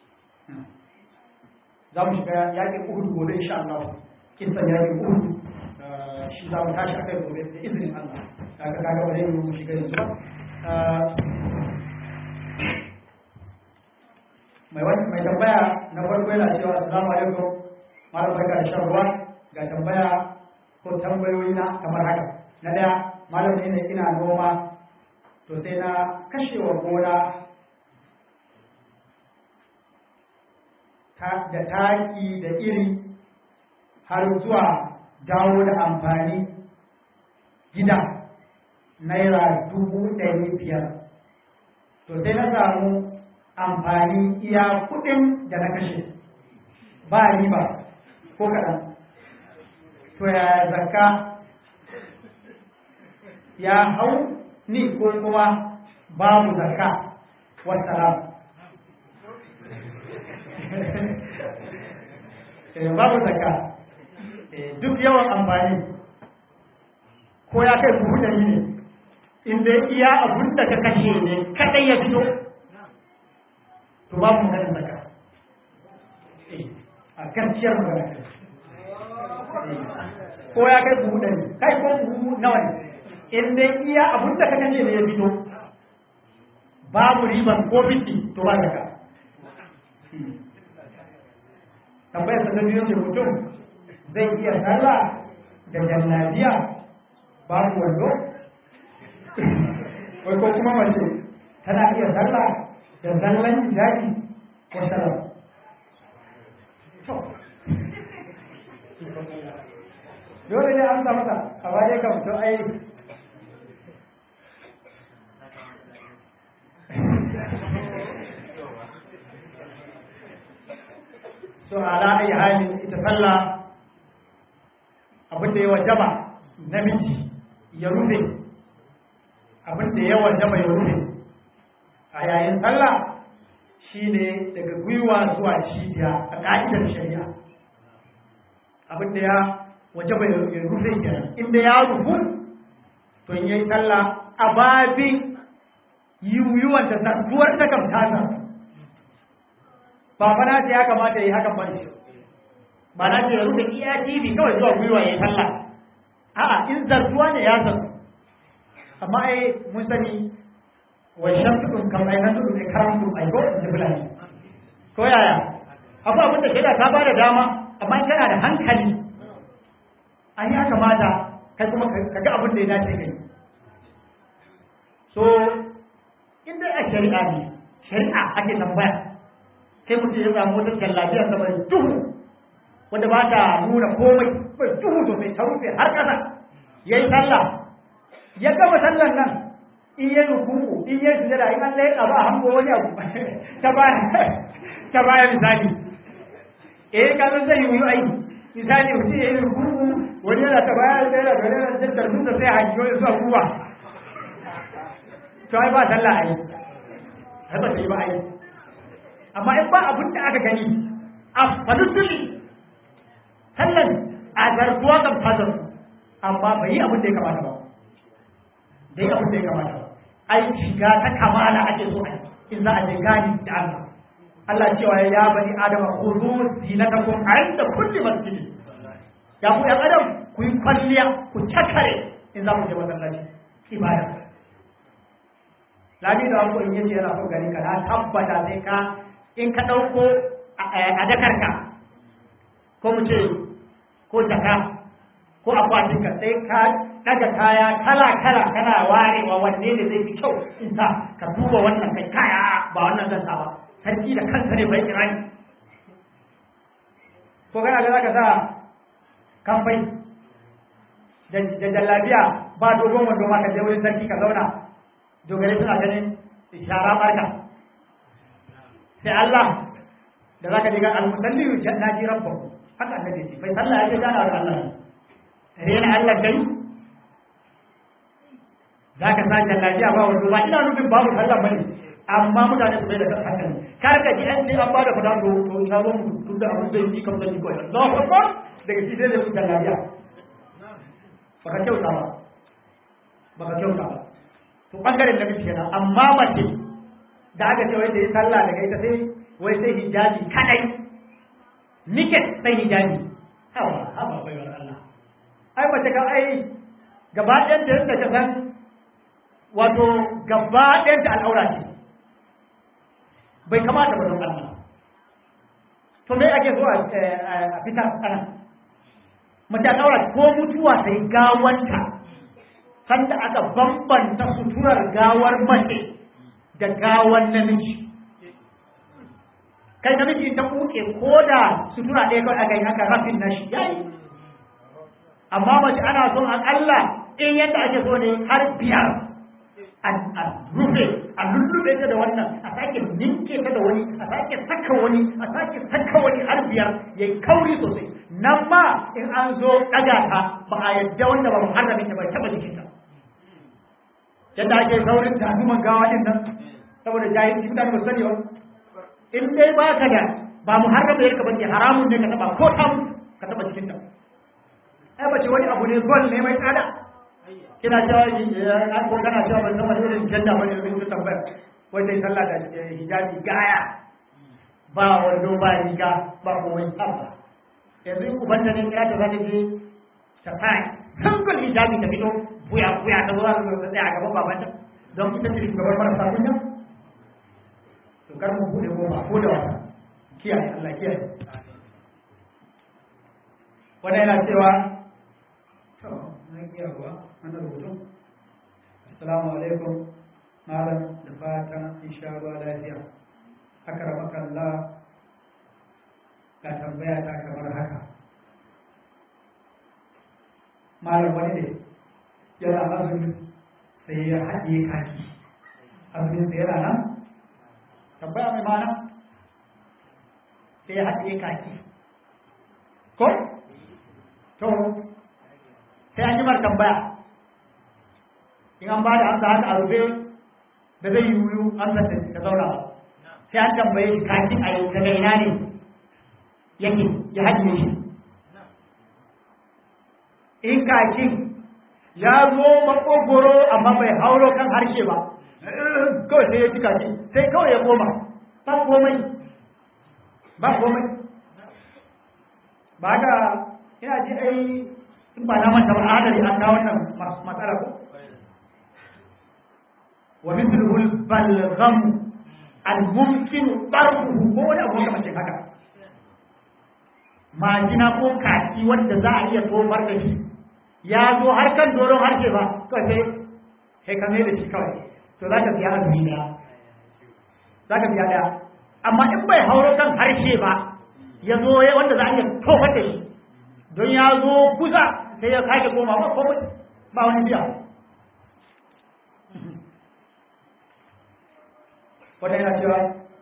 za mu shiga yaƙin uhudu gobe insha Allah kisan yaƙin uhudu shi za mu tashi akai gobe da izinin Allah kaga kaga ba zai mu shiga yanzu ba mai wani mai tambaya na farko yana cewa assalamu alaikum malam barka da shan ruwa ga tambaya ko tambayoyi na kamar haka na daya malam ne ina noma to sai na kashewa gona da taki da iri har zuwa dawo da amfani gida naira dubu ɗari biyar to sai na samu amfani iya kuɗin da na kashe ba riba ko kaɗan to ya zakka ya hau ni ko kuma babu zakka wassalam babu zakka duk yawan amfani ko ya kai buhu ɗari ne in dai iya abun da ka kashe ne kadai ya fito to babu maganin zakka a gaskiyar magana ko ya kai buhu ɗari kai ko buhu nawa ne in dai iya abun da ka kashe ne ya fito babu riban ko fiti to ba zakka tambayar sa ta biyu ce mutum zai iya sallah da jallabiya babu wando wai ko kuma mace tana iya sallah da zallan hijabi ko sallah dole ne an samu ta a waje kam to ai so ala ayi halin ita sallah abin da ya wajaba namiji ya rufe abin da ya wajaba ya rufe a yayin sallah shine daga gwiwa zuwa cibiya a ka'idar shari'a abin da ya wajaba ya rufe kenan inda ya rufu to in yayi sallah a babin yiwuwan ta zartuwar ta kam ta ba fa na ce ya kamata ya yi hakan ba ne ba na ce ya rufe iya TV kawai zuwa gwiwa ya yi sallah a'a in zartuwa ne ya zartu amma ai mun sani wa shamsu dun kam ai nan dun ne karam dun ai ko in ji fulani ko yaya abu abin da shaida ta bada dama amma in kana da hankali an ya kamata kai kuma ka ga abin da ya dace kai so in dai a shari'a ne shari'a ake tambaya sai mutum ya samu wata jallabiyar da mai duhu wanda ba ta nuna komai bai duhu sosai ta rufe har ƙasa ya yi sallah ya gama sallar nan in yi rukuku in yi sujada in Allah ya ba hango wani abu ta baya ta baya misali eh ka san zai yi ai misali mutum ya yi rukuku wani yana ta baya da yana da yana da tarbi da sai haji wani zuwa kuwa to ai ba sallah ai ai ba ta yi ba ai amma in ba abin da aka gani a falutuli sallan a zarguwa kan fadar amma bai yi abin da ya kamata ba da yi abin da ya kamata ba ai shiga ta kamala ake so ai in za a je gani da Allah Allah cewa ya bani adama khudhu zinatakum inda kulli masjid ya ku ya adam ku yi kwalliya ku cakare in za ku je masallaci ibada lami da ku in yace yana so gani ka na tabbata sai ka in ka ɗauko a dakarka ko mu ce ko jaka ko akwatinka sai ka ɗaga kaya kala-kala kana warewa wanne ne zai fi kyau in sa ka duba wannan kai kaya ba wannan zan sa ba sarki da kansa ne bai kirani ko kana ga zaka sa kamfai da jallabiya ba dogon wando ma ka je wurin sarki ka zauna dogare suna ganin shara barka sai Allah da zaka diga al-musalli na ji rabbahu haka annabi ce bai sallah ya gana da Allah rena Allah dai zaka sa jallabiya ba wanda ba ina nufin babu sallah bane amma mutane su bai da hakan kar ka ji an ce an bada fada to to ina zo mu tun da abin zai yi kamar da ko Allahu akbar daga shi sai da su jallabiya baka kyauta ba baka kyauta ba to bangaren da kike kenan amma mace da aka ce wai da yi sallah daga ita sai wai sai hijabi kadai niket sai hijabi hawa hawa baiwar Allah ai mace ka ai gaba ɗayan da yadda ka san wato gaba ɗayan ta al'aura ce bai kamata ba don Allah to me ake so a fitar ana mace al'aura ko mutuwa sai gawanta sanda aka bambanta suturar gawar mace da gawar namiji kai namiji ta kuke ko da sutura ɗaya kawai aka yi aka rafin na shi yayi amma mace ana son akalla in yadda ake so ne har biyar a rufe a lullube ta da wannan a sake ninke ta da wani a sake saka wani a sake saka wani har biyar ya kauri sosai nan ma in an zo ɗaga ta ba a yadda wanda ba muharramin ta bai taɓa jikinta yadda ake saurin tazuman gawa din nan saboda jahilci mutane ba sani ba in dai ba ka da ba muharram da yarka bace haramun ne ka taba ko ta ka taba cikin ta ai bace wani abu ne gol ne mai tsada kina cewa an ko kana cewa ban san wani irin janda ba ne rubutu tambaya wai sai sallah da hijabi gaya ba wando ba riga ba komai tsabba yanzu in ubanta ne kira ta zata je ta kai hankal hijabi ta fito buya buya ta zuwa ta tsaya a gaban babanta don ita ce shugabar marasa kunya to kar mu bude goma ko da wata kiyaye Allah kiyaye wannan yana cewa to na kiyaye ba wannan rubutu assalamu alaikum malam da fatan insha Allah lafiya akramaka Allah ga tambaya ta kamar haka malam wani ne yana azumi sai ya haɗe kaki azumin sai yana nan tambaya mai mana sai ya haɗe kaki ko to sai an yi mar tambaya in an ba da amsa haka a rufe da zai yi wuyu amsa ta zauna sai an tambaye shi kakin a yau daga ina ne yake ya haɗe shi in kakin ya zo makogoro amma bai hauro kan harshe ba kawai sai ya ci kaki sai kawai ya koma ba komai ba komai ba ga ina ji ai in ba na manta ba adari an kawo wannan matsala ko wa mithluhu al-balgham al-mumkin darbuhu ko wani abu kamar haka majina ko kaki wanda za a iya tofar da shi ya zo har kan doron harshe ba kawai sai sai ka da shi kawai to za ka biya azumi daya za ka biya daya amma in bai hauro kan harshe ba ya zo wanda za a iya tofar da shi don ya zo kusa sai ya sake koma ba komai ba wani biya wanda yana cewa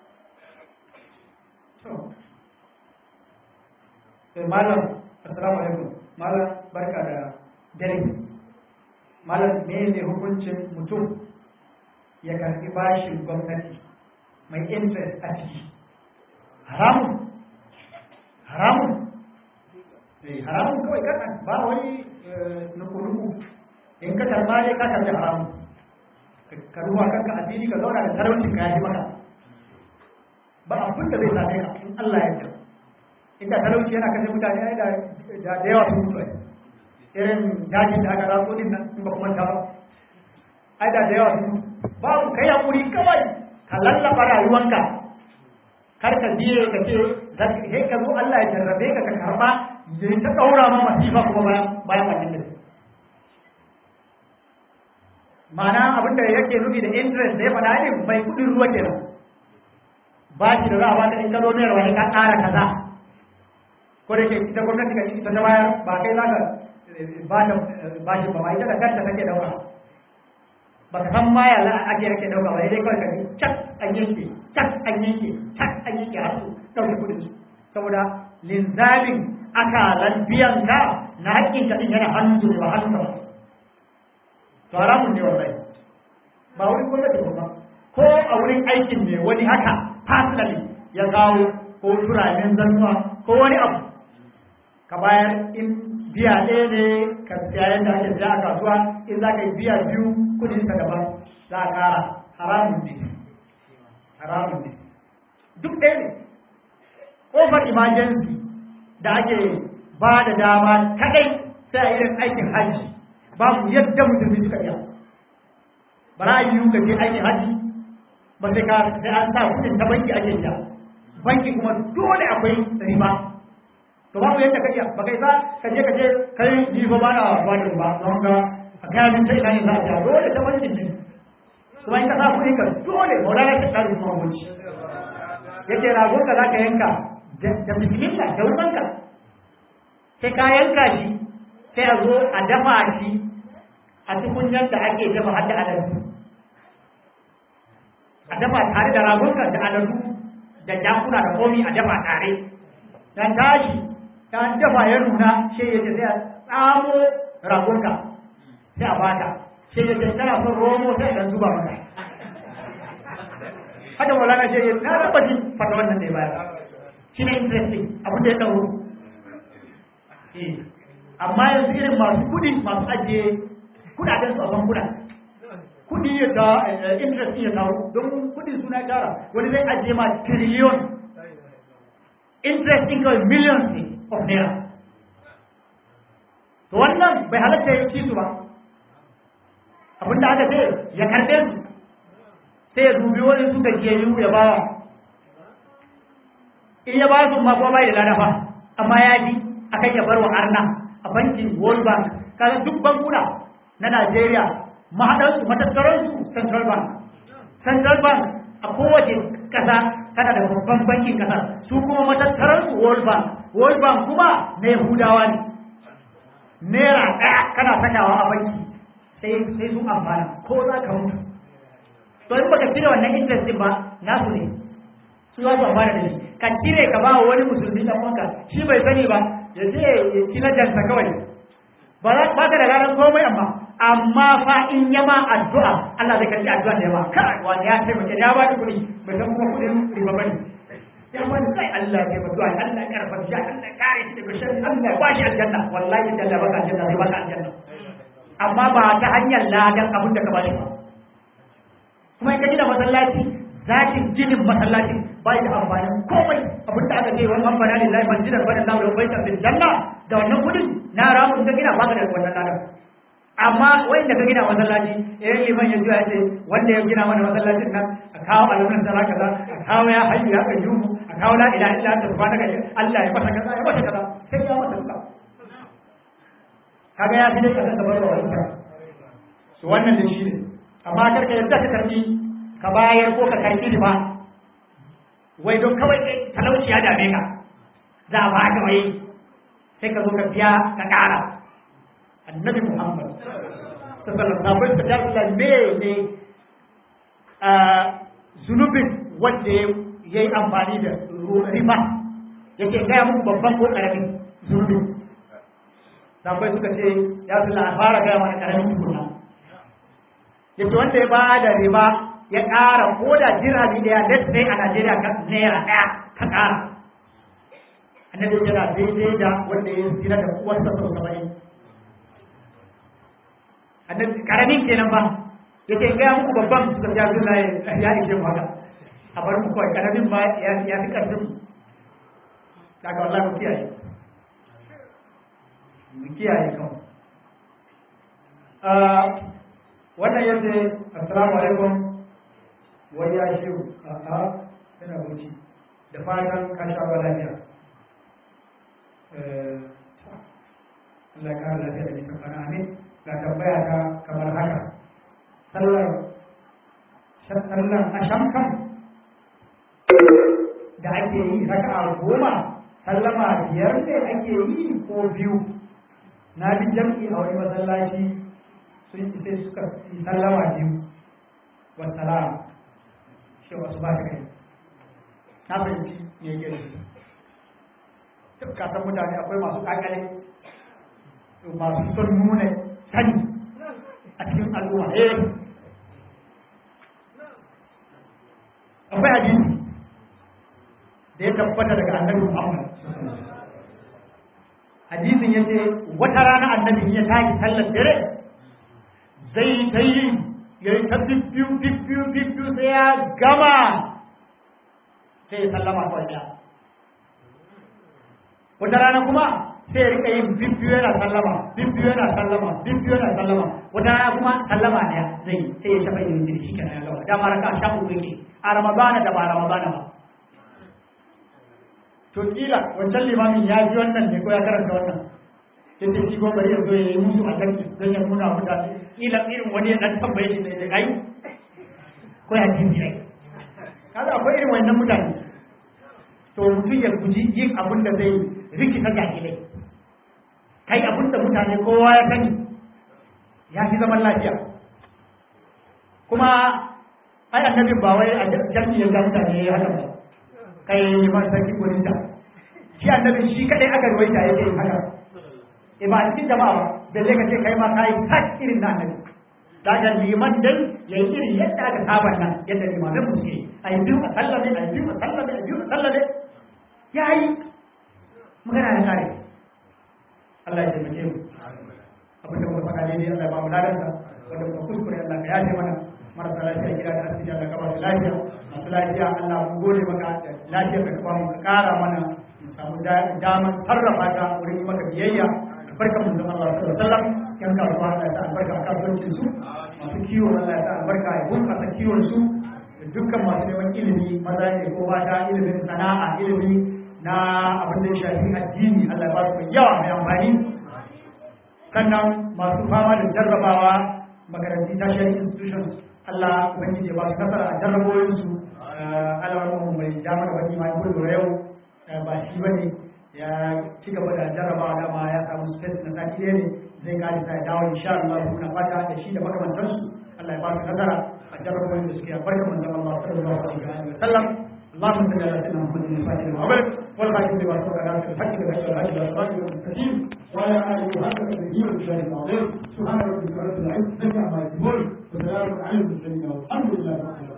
to malam assalamu alaikum malam barka da dare malam ne ne hukuncin mutum ya karbi bashin gwamnati mai interest a ciki haramun haramun haramun kawai kasan ba wani nuku-nuku in ka karba ne ka karbi haramun ka ruwa kanka asiri ka zauna da talaucin ka yaji maka ba abin da zai same ka in Allah ya yarda inda talauci yana kashe mutane ai da da yawa sun mutu irin dajin da aka ratso din nan in ba kuma ta ba ai da da yawa sun mutu babu kai hakuri kawai ka lallaba rayuwanka kar ka biye ka ce he ka zo Allah ya jarrabe ka ka karba ya ta daura ma masifa kuma bayan bayan wannan da ma'ana abin da yake nufi da interest da ya faɗa ne mai kudin ruwa kenan ba shi da za a baka in ka zo ne rawa ka ƙara kaza ko da ke ita gwamnati ka ita ta bayar ba kai za ka ba ta ba shi ba ma ita da kanta take dauka ba ka san ma ya za a ake yake dauka ba dai kawai ka ji cak an yanke cak an yanke cak an yanke har su dauke kudin su saboda linzamin akalan biyan ka na haƙƙin ka din yana hannun su ba hannun ba to haramun ne wallahi ba wurin gwamnati ba ko a wurin aikin ne wani haka personally ya kawo ko turamin zannuwa ko wani abu ka bayar in biya ɗaya ne ka siya yadda ake siya a kasuwa in za ka yi biya biyu kudin ka daban za a ƙara haramun ne duk ɗaya ne ƙofar emergency da ake ba da dama kadai sai a irin aikin hajji babu yadda musulmi suka iya ba za a yi ka je aikin hajji ba sai ka sai an sa kudin ta banki ake biya banki kuma dole akwai riba to babu yadda ka iya ba kai sa ka je ka je kai ni fa ba na ba da riba don ka a kai min ta ina ne za a biya dole ta bankin ne kuma in ka sa kudin ka dole maulana ta tsari kuma gunci yake ragon ka za ka yanka da bismillah da wutanka sai ka yanka shi sai a zo a dafa shi a tukunyar da ake dafa har da aladu a dafa tare da ragonka da aladu da jakuna da komi a dafa tare dan tashi ta dafa ya nuna sai ya sai a tsamo ragonka sai a bata sai ya ce tana son romo sai a zuba maka haka maulana ce ya na raba jin fata wannan da ya bayar shi ne interesting abin da ya ɗauro amma yanzu irin masu kudi masu ajiye kudaden su a bankuna kudi ya ta interest ya taru don kudi suna tara wani zai ajiye ma trillion interest in kawai millions ne of naira to wannan bai halatta ya ci su ba abinda aka ce ya karɓe su sai ya dubi wani su gajiyayyu ya bawa in ya ba su ma kuma bai da ladafa amma ya ji akan ya bar wa arna a bankin world bank kaga duk bankuna na Najeriya mahaɗarsu matattararsu central bank central bank a kowace ƙasa tana da babban bankin ƙasa su kuma matattararsu world bank world bank kuma na yahudawa ne naira ɗaya kana sakawa a banki sai sai sun amfana ko za ka mutu to in baka cire wannan interest din ba nasu ne su za su amfana da shi ka cire ka ba wani musulmi dan wanka shi bai sani ba ya je ya ci lajansa kawai ba ka da ranar komai amma amma fa in ya ma addu'a Allah zai karbi addu'a da yawa kai wani ya taimake ya ba da kuɗi bai san kuma kuɗin riba bane ya ba sai Allah ya taimake Allah Allah ya karfa shi Allah ya kare shi daga sharri Allah ya bashi aljanna wallahi da Allah baka aljanna zai baka aljanna amma ba ta hanyar ladan abin da ka bashi ba kuma in ka gina masallaci zakin ginin masallacin bai da amfanin komai abin da aka ce wani amfana lillahi masjidan bada Allah da baita bil janna da wannan kudin na ramu ka gina baka da wannan ladan amma wanda ka gina masallaci eh liman ya juya ce wanda ya gina mana masallacin nan a kawo alamun da kaza a kawo ya hayyu ya kayyumu a kawo la ilaha illa anta subhanaka Allah ya masa kaza ya masa kaza sai ya masa kaza kaga ya fi dai kasan da barwa wani su wannan da shi ne amma karka yadda ka karbi ka bayar ko ka karbi ba wai don kawai talauci ya dame ka za a baka wai sai ka zo ka biya ka ƙara annabi muhammad sallallahu alaihi wasallam ta me ne zunubin wanda ya yi amfani da riba yake gaya muku babban ko ƙaramin zunubin sabai suka ce ya zula a fara gaya mana ƙaramin tukuna yake wanda ya ba da riba ya ƙara ko da dirhami ɗaya let's say a Najeriya ka naira ɗaya ka ƙara annabi yana daidai da wanda ya zina da uwarsa sau saba'in annabi karamin kenan ba yake gaya muku babban suka ja suna ya ishe mu haka a bar mu kawai karamin ba ya fi ƙarfin mu daga wallahi mu kiyaye mu kiyaye kawai wannan yadda assalamu alaikum wai ya shi a a yana wuce da fatan ka sha ba lafiya Allah ka lafiya da nisan kana amin ga tambaya ta kamar haka sallar sallar asham kan da ake yi raka'a goma sallama biyar ne ake yi ko biyu na bi jam'i a wani masallaci sun sai suka yi sallama biyu wasalam shi wasu ba ta kai na fahimci ne ke duk kasan mutane akwai masu kakale masu son nuna sani a cikin al'umma eh akwai hadisi da ya tabbata daga annabi Muhammad hadisin yace wata rana annabi ya tashi sallar dare zai ta yi ya yi ta bibbiyu bibbiyu bibbiyu sai ya gama sai ya sallama kawai ɗaya wata rana kuma sai ya rika yin bibbiyu yana sallama bibbiyu yana sallama bibbiyu yana sallama wata rana kuma sallama ɗaya zai sai ya shafa yin jiri shi kenan ya gaba dama raka sha uku yake a ramadana da ba ramadana ba to kila wancan limamin ya ji wannan ne ko ya karanta wannan yace shi ko bari ya zo ya yi musu a kanki don ya nuna mutane kila irin wani ya dan tambaye shi ne ai ko ya ji ai kaga akwai irin wannan mutane to mutum ya guji yin abin da zai rikita jahilai kai abin da mutane kowa ya sani ya fi zaman lafiya kuma ai annabin ba wai a jami'in ga mutane ya haka ba kai liman sarki ko nita shi annabin shi kadai aka ruwaita yake yin haka e ba cikin jama'a ba da zai ka ce kai ma kai tak irin na annabi daga liman dai ya yi irin yadda aka saba nan yadda limamin mu suke a yi biyu a sallame a yi biyu a sallame a yi biyu a sallame ya yi magana ya kare Allah ya taimake mu abin da muka faɗa daidai Allah ya ba mu ladansa wanda muka kuskure Allah ka yafe mana marasa lafiya gida da asibiti Allah ka ba su lafiya masu lafiya Allah mu gode maka lafiya ka ba mu ka ƙara mana mu samu damar sarrafa ta wurin yi maka biyayya barka mun zama Allah sallallahu alaihi wasallam yan kasuwa Allah ya sa albarka a kasuwancin su masu kiwo Allah ya sa albarka ya bunƙasa kiwon su da dukkan masu neman ilimi maza ne ko mata ilimin sana'a ilimi na abin da ya shafi addini Allah ya ba su mai yawa mai amfani sannan masu fama da jarrabawa makaranti tertiary institutions Allah ubangiji ya ba su nasara a jarraboyin su alamun mai damar wani ma ko yau ba shi bane ya ci gaba da jarrabawa dama ya samu space na sati ɗaya ne zai kare sa ya dawo insha Allah muna fata da shi da makamantansu Allah ya ba su nasara a jarraboyin da suke barka manzon Allah sallallahu alaihi wa sallam اللهم صل على سيدنا محمد الفاتح لما أغلق والخاتم لما سبق ناصر الحق بالحق والهدي والصراط المستقيم وعلى آله وصحبه النبي والشهيد العظيم سبحان ربك رب العزة عما يصفون وسلام على المرسلين والحمد لله رب العالمين